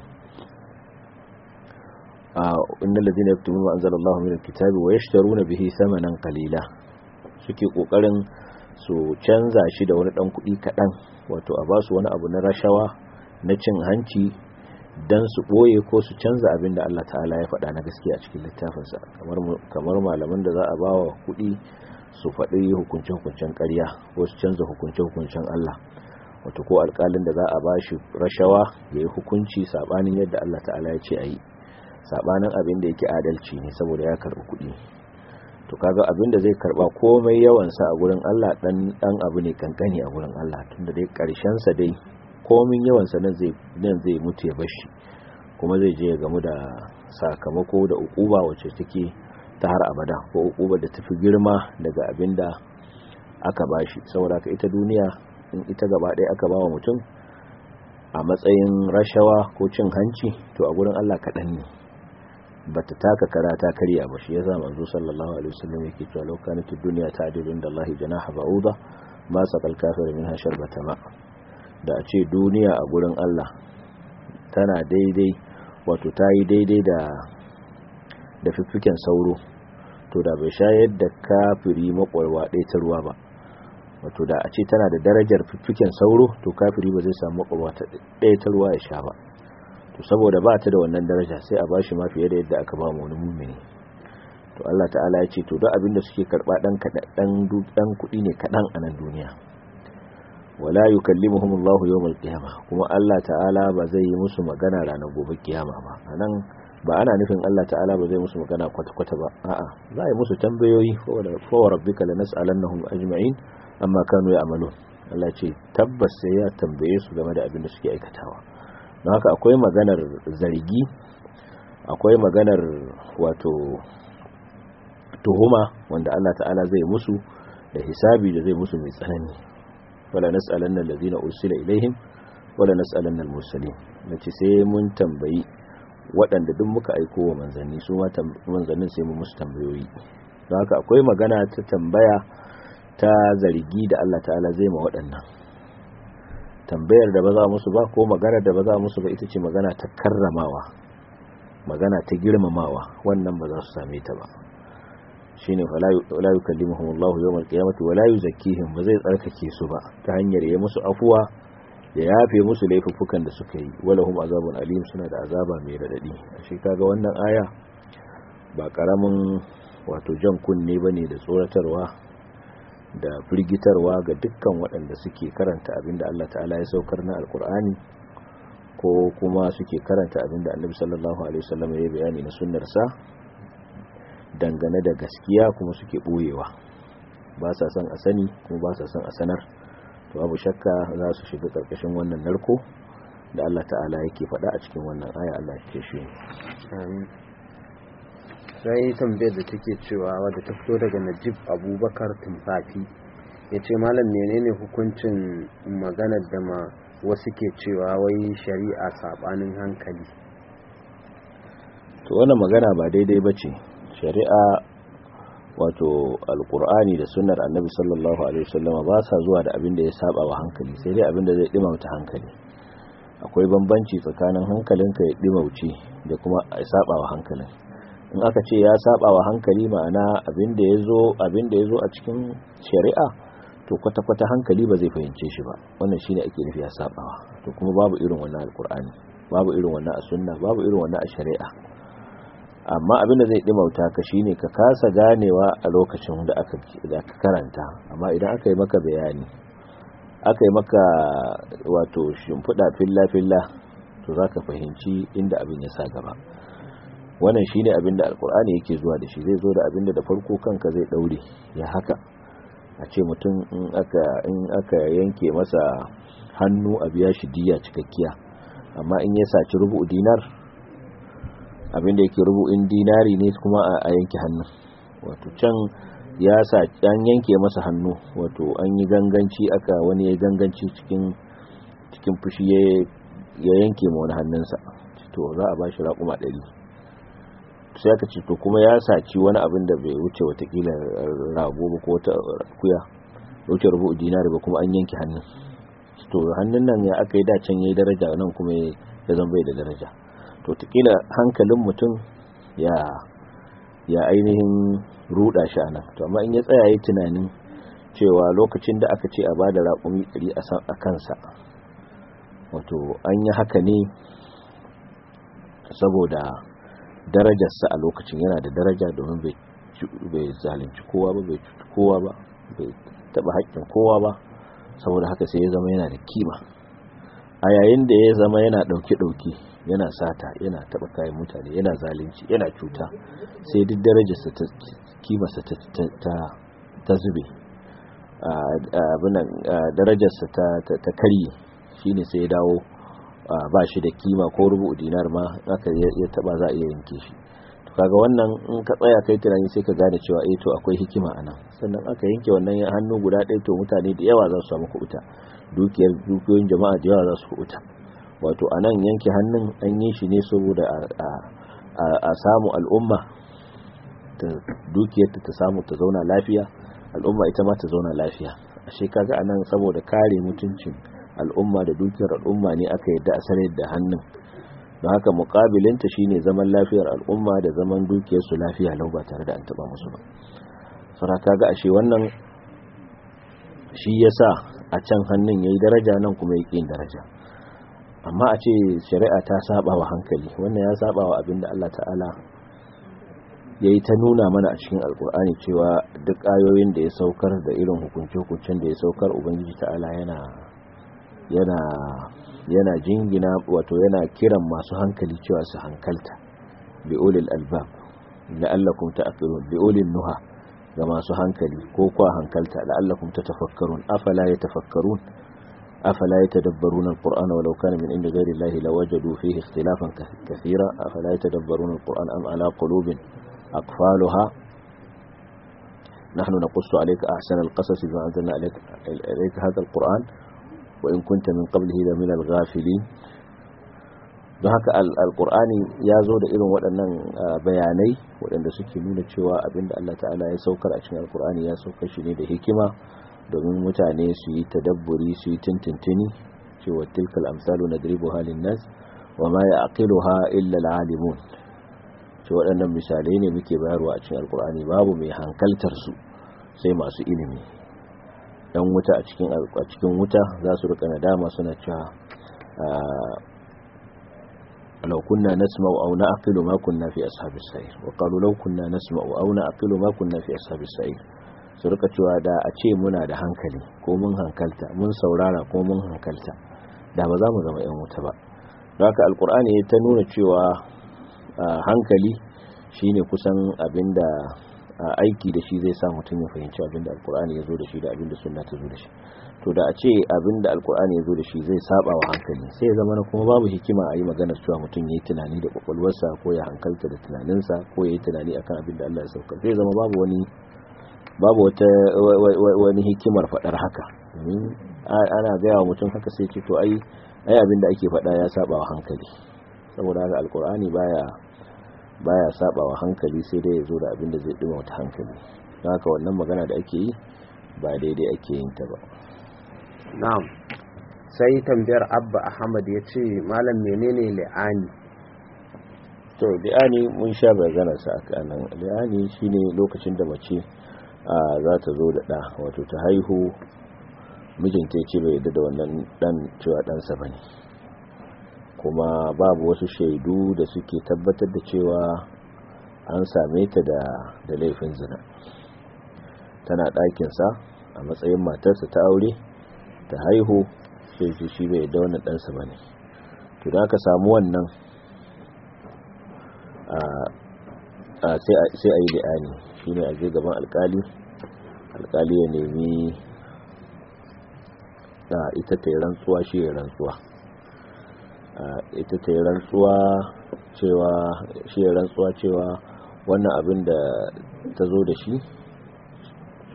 innal ladhina yaktumuna ma anzalallahu min alkitabi wa yashtaruna bihi thamanan qalila suke kokarin su canza shi da wani dan kuɗi kaɗan wato a basu wani abu na rashawa na cin hanci dan su ɓoye ko su canza abin da Allah ta'ala ya faɗa na gaskiya a cikin littafinsa kamar malaman da za a ba wa kuɗi su faɗi hukunce-hukuncen ƙarya ko su canza hukunce-hukuncen Allah wato ko alƙalin da za a ba shi rashawa ya yi hukunci saɓanin yadda Allah ta'ala ya ce a yi saɓanin abin da yake adalci ne saboda ya karɓi kuɗi to kaga abin da zai karba komai yawansa a gurin Allah dan dan abu ne kankani a gurin Allah tunda dai karshen sa dai komin yawansa nan zai nan zai mutu ya bashi kuma zai je ya gamu da sakamako da ukuba wacce take ta har abada ko ukuba da tafi girma daga abin da aka bashi saboda ka ita duniya in ita gaba ɗaya aka bawa mutum a matsayin rashawa ko cin hanci to a gurin Allah kaɗan ne bata taka kara ta karya ba shi yasa manzo sallallahu alaihi wasallam yake cewa law kanat ad-dunya ta'dilu inda Allah janaha ba'uda ma saqal kafir minha sharbata ma da a ce duniya a gurin Allah tana daidai wato ta yi daidai da da fiffiken sauro to da bai shayar da kafiri makwarwa ɗaya ta ruwa ba wato da a ce tana da darajar fiffiken sauro to kafiri ba zai samu makwarwa ɗaya ta ruwa ya sha ba to saboda ba ta da wannan daraja sai a bashi ma fiye da yadda aka ba mu wani mumini to Allah ta'ala ya ce to duk abin da suke karba dan dan dan kudi ne kadan a nan duniya wala yukallimuhum Allah yawmal qiyamah kuma Allah ta'ala ba zai yi musu magana ranar gobe kiyama ba anan ba ana nufin Allah ta'ala ba zai musu magana kwata-kwata ba a'a za a yi musu tambayoyi fa wa rabbika lanas'alannahum ajma'in amma kanu ya'malun Allah ce tabbas sai ya tambaye su game da abin da suke aikatawa don haka akwai maganar zargi akwai maganar wato tuhuma wanda Allah ta'ala zai musu da hisabi da zai musu mai tsanani wala nas'alanna allazina ursila ilaihim wala nas'alanna al-mursalin nace sai mun tambayi waɗanda duk muka aiko wa manzanni su ma manzannin sai mu musu tambayoyi don haka akwai magana ta tambaya ta zargi da Allah ta'ala zai ma waɗannan tambayar da ba za musu ba ko magana da ba za musu ba ita ce magana ta karramawa magana ta girmamawa wannan ba za su same ta ba shine wala yukallimuhum Allah yawmal qiyamati wala yuzakkihim ba zai tsarkake su ba ta hanyar ya musu afuwa ya yafe musu laifukan da suka yi walahum azabun alim suna da azaba mai radadi shi kaga wannan aya ba karamin wato jan kunne bane da tsoratarwa da firgitarwa ga dukkan waɗanda suke karanta abinda Allah ta'ala ya saukar na alkur'ani ko kuma suke karanta abinda annabi sallallahu alaihi wasallam ya bayani na sunnarsa dangane da gaskiya kuma suke boyewa ba sa son a sani kuma ba sa son a sanar to abu shakka za su shiga karkashin wannan narko da Allah ta'ala yake faɗa a cikin wannan aya Allah ke shi sai tambayar da take cewa wadda ta fito daga najib abubakar tumfafi ya ce malam menene hukuncin maganar da ma wasu ke cewa wai shari'a sabanin hankali to wannan magana ba daidai ba ce shari'a wato alkur'ani da sunnar annabi sallallahu alaihi wasallama ba sa zuwa da abin da ya saba wa hankali sai dai abin da zai dimauta hankali akwai bambanci tsakanin hankalinka ya dimauce da kuma ya saba wa hankalin in aka ce ya saba wa hankali ma'ana abin da ya zo abin da ya zo a cikin shari'a to kwata-kwata hankali ba zai fahimce shi ba wannan shine ake nufi ya sabawa to kuma babu irin wannan alkur'ani babu irin wannan a sunna babu irin wannan a shari'a amma abin da zai dimauta ka shine ka kasa ganewa a lokacin da aka da aka karanta amma idan aka yi maka bayani aka yi maka wato shimfiɗa filla-filla to za ka fahimci inda abin ya sa gaba wannan shine abin da alkur'ani yake zuwa da shi zai zo da abin da da farko kanka zai daure ya haka a ce mutum in aka in aka yanke masa hannu a biya shi diya cikakkiya amma in ya saci rubu dinar abin da yake rubu'in dinari ne kuma a yanke hannu wato can ya sa an yanke masa hannu wato an yi ganganci aka wani ya ganganci cikin cikin fushi ya yanke ma wani hannunsa to za a ba shi raƙuma ɗari sai aka ce to kuma ya saci wani abin da bai wuce watakila rago ba ko wata kuya wuce rubu dinari ba kuma an yanke hannun to hannun nan ya aka yi dacen ya yi daraja nan kuma ya zan bai da daraja to takila hankalin mutum ya ya ainihin ruda shi anan to amma in ya tsaya yi tunanin cewa lokacin da aka ce a bada raƙumi ɗari a kansa wato an yi haka ne saboda darajarsa a lokacin yana da daraja domin bai zalunci kowa ba bai cuci kowa ba bai taɓa haƙƙin kowa ba saboda haka sai ya zama yana da kima a yayin da ya zama yana ɗauke-ɗauke yana sata yana taɓa kayan mutane yana zalunci yana cuta sai duk darajarsa ta kimarsa ta zube darajarsa ta karye shine sai ya dawo ba shi da kima ko rubu dinar ma aka ya taba za a iya yanke shi to kaga wannan in ka tsaya kai tunani sai ka gane cewa eh to akwai hikima anan sannan aka yanke wannan hannu guda ɗaya to mutane da yawa za su samu kuɓuta dukiyar dukiyoyin jama'a da yawa za su kuɓuta wato anan yanke hannun an yi shi ne saboda a samu al'umma ta dukiyar ta samu ta zauna lafiya al'umma ita ma ta zauna lafiya ashe kaga anan saboda kare mutuncin al'umma da dukiyar al'umma ne aka yadda a sanar da hannun don haka mukabilinta shine zaman lafiyar al'umma da zaman dukiyar su lafiya lau ba tare da an taba musu ba saboda kaga ashe wannan shi yasa a can hannun yayi daraja nan kuma yake yin daraja amma a ce shari'a ta saba wa hankali wannan ya saba wa abinda Allah ta'ala ya yi ta nuna mana a cikin alkur'ani cewa duk ayoyin da ya saukar da irin hukunce-hukuncen da ya saukar ubangiji ta'ala yana yana yana jingina wato yana kiran masu hankali cewa su hankalta bi ulil albab la'allakum ta'qilun bi ulil nuha ga masu hankali ko kwa hankalta la'allakum tatafakkarun afala yatafakkarun afala yatadabbaruna alqur'ana walau kana min indi ghayri allahi lawajadu fihi ikhtilafan kathira afala yatadabbaruna alqur'ana am ala qulubin aqfaluha نحن نقص عليك أحسن القصص بما أنزلنا عليك, عليك هذا القرآن وإن كنت من قبله لمن الغافلين don haka alkur'ani ya zo da irin waɗannan bayanai waɗanda suke nuna cewa abinda Allah ta'ala ya saukar a cikin alkur'ani ya saukar shi ne da hikima domin mutane su yi tadabburi su yi tintintini cewa tilkal amsalu nadribu halin nas wa ma ya'qiluha illa al-alimun ce waɗannan misalai ne muke bayarwa a cikin alkur'ani babu mai hankaltar su sai masu ilimi dan wuta a cikin a cikin wuta za su rika nadama suna cewa law kunna nasma'u aw na'qilu ma kunna fi ashabis sa'ir wa qalu law kunna nasma'u aw na'qilu ma kunna fi ashabis sa'ir su rika cewa da a ce muna da hankali ko mun hankalta mun saurara ko mun hankalta da ba za mu zama yan wuta ba don haka alkur'ani ya ta nuna cewa hankali shine kusan abinda aiki da shi zai sa mutum ya fahimci abinda alkur'ani ya zo da shi da abinda sunna ta zo da shi to da a ce abinda alkur'ani ya zo da shi zai saba wa hankali sai ya zama kuma babu hikima a yi maganar cewa mutum ya yi tunani da kwakwalwarsa ko ya hankalta da tunaninsa ko ya yi tunani akan abinda Allah ya sauka zai zama babu wani babu wata wani hikimar faɗar haka domin ana gaya wa mutum haka sai ce to ai ai abinda ake faɗa ya saba wa hankali saboda haka alkur'ani baya baya saba wa hankali sai dai ya zo da abinda zai dima wata hankali don haka wannan magana da ake yi ba daidai ake yin ta ba na'am sai tambayar abba ahmad ya ce malam menene li'ani to li'ani mun sha bayanar sa aka nan li'ani shine lokacin da mace za ta zo da ɗa wato ta haihu mijinta ya ce bai yadda da wannan ɗan cewa ɗansa ba ne kuma babu wasu shaidu da suke tabbatar da cewa an same ta da laifin zina tana ɗakinsa a matsayin matarsa ta aure ta haihu sai shi shi bai yadda wannan ɗansa ba ne to da aka samu wannan sai a yi li'ani shi ne a je gaban alkali alkali ya nemi ita ta yi rantsuwa shi ya rantsuwa ita ta yi rantsuwa cewa shi ya rantsuwa cewa wannan abin da ta zo da shi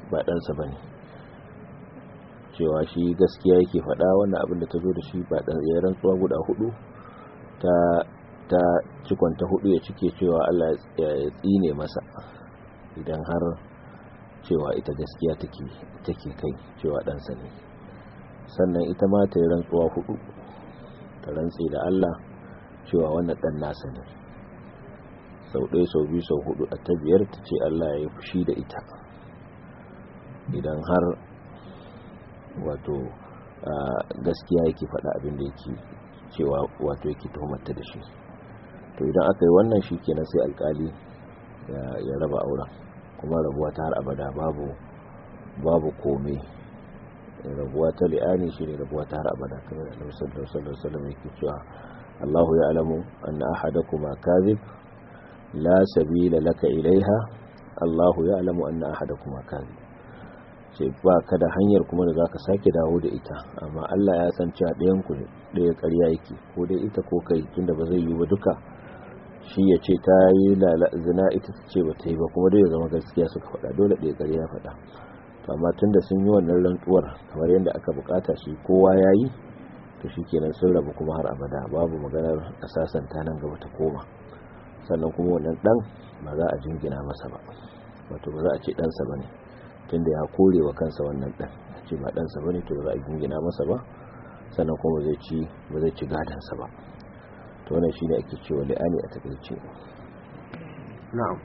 ba ɗansa ba ne cewa shi gaskiya yake faɗa wannan abin da ta zo da shi ba ɗan ya rantsuwa guda hudu ta ta cikon ta hudu ya cike cewa Allah ya tsine masa idan har cewa ita gaskiya take take kai cewa ɗansa ne sannan ita ma ta yi rantsuwa hudu ta rantse da Allah cewa wannan ɗan nasa ne sau ɗaya sau biyu sau hudu a ta biyar ta ce Allah ya yi fushi da ita idan har wato gaskiya yake faɗa abin da yake cewa wato yake tuhumarta da shi to idan aka yi wannan shi kenan sai alkali ya raba auren kuma rabuwa ta har abada babu babu kome rabuwa ta li'ani shi ne rabuwa ta har abada kamar da annabi sallallahu alaihi wasallam yake cewa Allahu ya'lamu anna ahadakuma kadhib la sabila laka ilaiha Allahu ya'lamu anna ahadakuma kadhib ce ba ka da hanyar kuma da zaka sake dawo da ita amma Allah ya san cewa ɗayan ku ɗaya ƙarya yake ko dai ita ko kai tunda ba zai yi ba duka shi ya ce ta yi zina ita ta ce ba ta yi ba kuma dai ya zama gaskiya suka faɗa dole ɗaya ƙarya faɗa to amma tunda sun yi wannan rantsuwar kamar yadda aka bukata shi kowa ya yi to shi kenan sun rabu kuma har abada babu maganar a sasanta nan gaba ta koma sannan kuma wannan ɗan ba za a jingina masa ba wato ba za a ce ɗansa ba ne tunda ya kore wa kansa wannan ɗan a ce ba ɗansa ba ne to za a jingina masa ba sannan kuma zai ci ba zai ci gadansa ba to wannan shine ake cewa li'ani a takaice na'am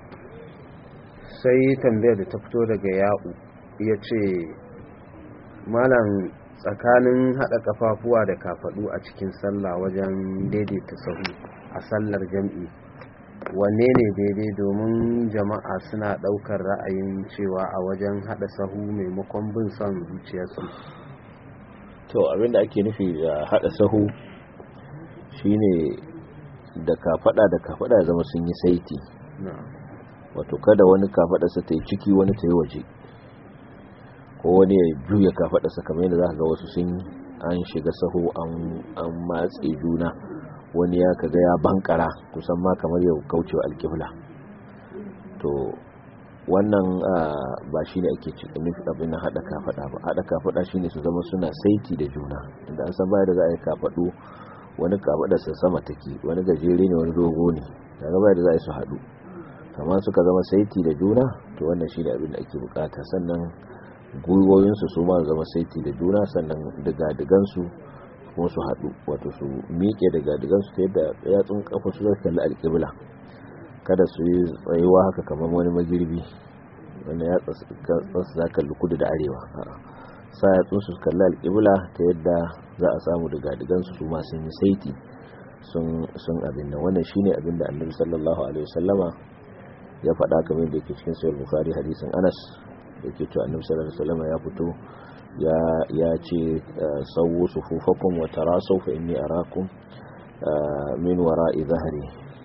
sai tambayar da ta fito daga ya'u ya ce malam tsakanin haɗa kafafuwa da kafaɗu a cikin sallah wajen daidaita sahu a sallar jam'i wanne ne daidai domin jama'a suna ɗaukar ra'ayin cewa a wajen haɗa sahu maimakon bin son zuciyarsu to abinda ake nufi da haɗa sahu shine da kafaɗa da kafaɗa zama sun yi saiti wato kada wani kafaɗarsa ta yi ciki wani ta yi waje ko wani ya juya kafaɗarsa kamar yadda za ka ga wasu sun an shiga sahu an matse juna wani ya kaga ya bankara kusan ma kamar yau kaucewa alkibla to wannan ba shi ne ake nufi abin na haɗa kafaɗa ba haɗa kafaɗa shi ne su zama suna saiti da juna inda an san baya da za a yi kafaɗu wani kafaɗarsa sama take wani gajere ne wani dogo ne daga baya da za a yi su haɗu kama suka zama saiti da juna to wannan shi ne abin da ake bukata sannan gwiwoyinsu su ma zama saiti da juna sannan diga-digansu kuma su haɗu wato su miƙe diga-digansu ta yadda yatsun kafa su zai kalli alƙibla kada su yi tsayuwa haka kamar wani magirbi wanda ya tsasu za kalli kudu da arewa sa yatsun su kalli alƙibla ta yadda za a samu diga-digansu su ma sun yi saiti sun abin nan wannan shine abin da annabi sallallahu alaihi wasallama ya faɗa kamar yadda yake cikin sayar bukari hadisin anas da ke cewa annabi sallallahu alaihi wasallam ya fito ya ce sawu sufufakum wa tarasaw fa inni arakum min wara'i zahri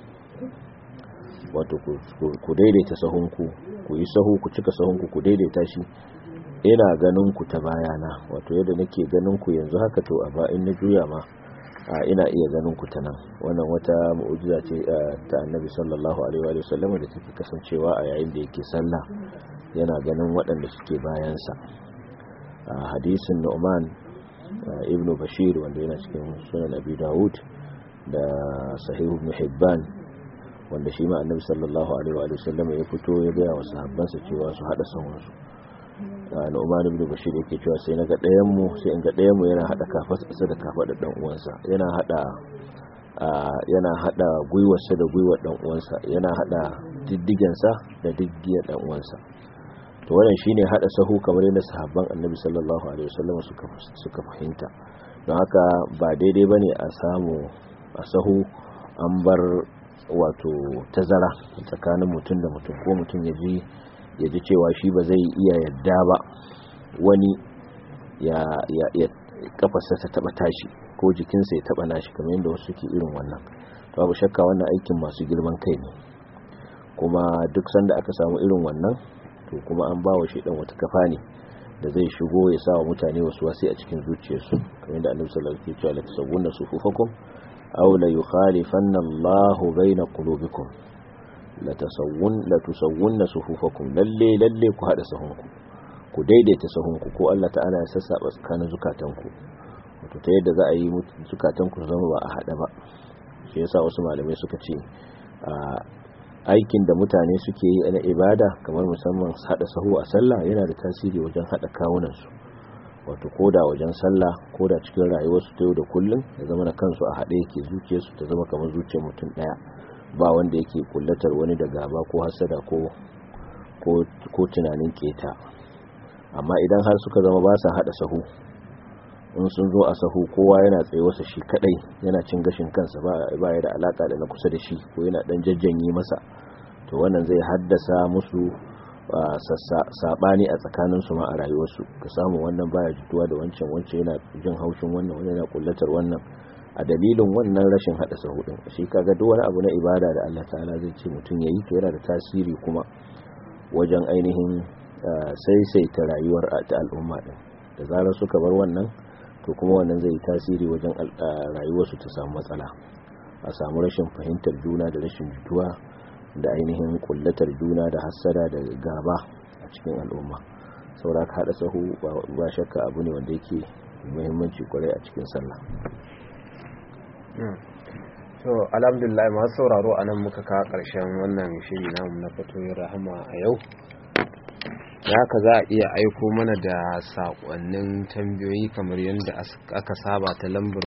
wato ku daidaita sahunku ku yi sahu ku cika sahunku ku daidaita shi ina ganin ku ta bayana wato yadda nake ganin ku yanzu haka to a ba in na juya ma ina iya ganin ku ta nan wannan wata mu'ujiza ce ta annabi sallallahu alaihi wa sallam da take kasancewa a yayin da yake sallah yana ganin waɗanda suke bayansa a hadisin Nu'man ibn Bashir wanda yana cikin sunan Abi Dawud da Sahih Ibn Hibban wanda shi ma annabi sallallahu alaihi wa sallam ya fito ya ga wa sahabbansa cewa su hada sahunsu Nu'man ibn Bashir yake cewa sai na ga ɗayan mu sai in ga ɗayan mu yana hada kafarsa da kafar dan uwansa yana hada yana hada gwiwarsa da gwiwar dan uwansa yana hada diddigensa da diddigiyar dan uwansa to wannan shine hada sahu kamar yadda sahabban Annabi sallallahu alaihi wasallam suka suka fahimta don haka ba daidai bane a samu a sahu an bar wato tazara tsakanin mutum da mutum ko mutum ya ji ya ji cewa shi ba zai iya yadda ba wani ya ya kafarsa ta taba tashi ko jikinsa ya taba nashi kamar yadda wasu ke irin wannan babu shakka wannan aikin masu girman kai ne kuma duk sanda aka samu irin wannan to kuma an bawa shi dan wata kafa ne da zai shigo ya sa wa mutane wasu wasi a cikin zuciyarsu kamar yadda annabi sallallahu alaihi wasallam ya ce la tasawwunna sufufakum aw la yukhalifanna Allahu baina qulubikum la tasawwun la tusawwunna sufufakum lalle lalle ku hada sahunku ku daidaita sahunku ko Allah ta'ala ya sassaba tsakanin zukatanku wato ta yadda za a yi zukatanku su zama ba a haɗa ba shi yasa wasu malamai suka ce aikin da mutane suke yi na ibada kamar musamman haɗa sahu a sallah yana da tasiri wajen haɗa kawunansu wato koda wajen sallah koda cikin rayuwarsu ta yau da kullum ya zama na kansu a haɗe yake zuciyarsu ta zama kamar zuciyar mutum ɗaya ba wanda yake kullatar wani da gaba ko hasada ko ko tunanin keta amma idan har suka zama ba sa haɗa sahu in sun zo a sahu kowa yana tsaye wasa shi kadai yana cin gashin kansa ba ya da alaka da na kusa da shi ko yana dan jajjanye masa to wannan zai haddasa musu sabani a tsakanin su ma a rayuwarsu ka samu wannan baya jituwa da wancan wancan yana jin haushin wannan wannan yana kullatar wannan a dalilin wannan rashin hada sahu din shi kaga duk wani abu na ibada da Allah ta'ala zai ce mutum yayi to yana da tasiri kuma wajen ainihin saisaita rayuwar ta al'umma din da zarar suka bar wannan to kuma wannan zai tasiri wajen rayuwarsu ta samu matsala a samu rashin fahimtar juna da rashin jituwa da ainihin kullatar juna da hassada da gaba a cikin al'umma saboda ka haɗa sahu ba shakka abu ne wanda yake muhimmanci kwarai a cikin sallah to alhamdulillah masu sauraro a nan muka kawo ƙarshen wannan shiri namu na fatoyin rahama a yau da haka za a iya aiko mana da saƙonnin tambayoyi kamar yadda aka saba ta lambar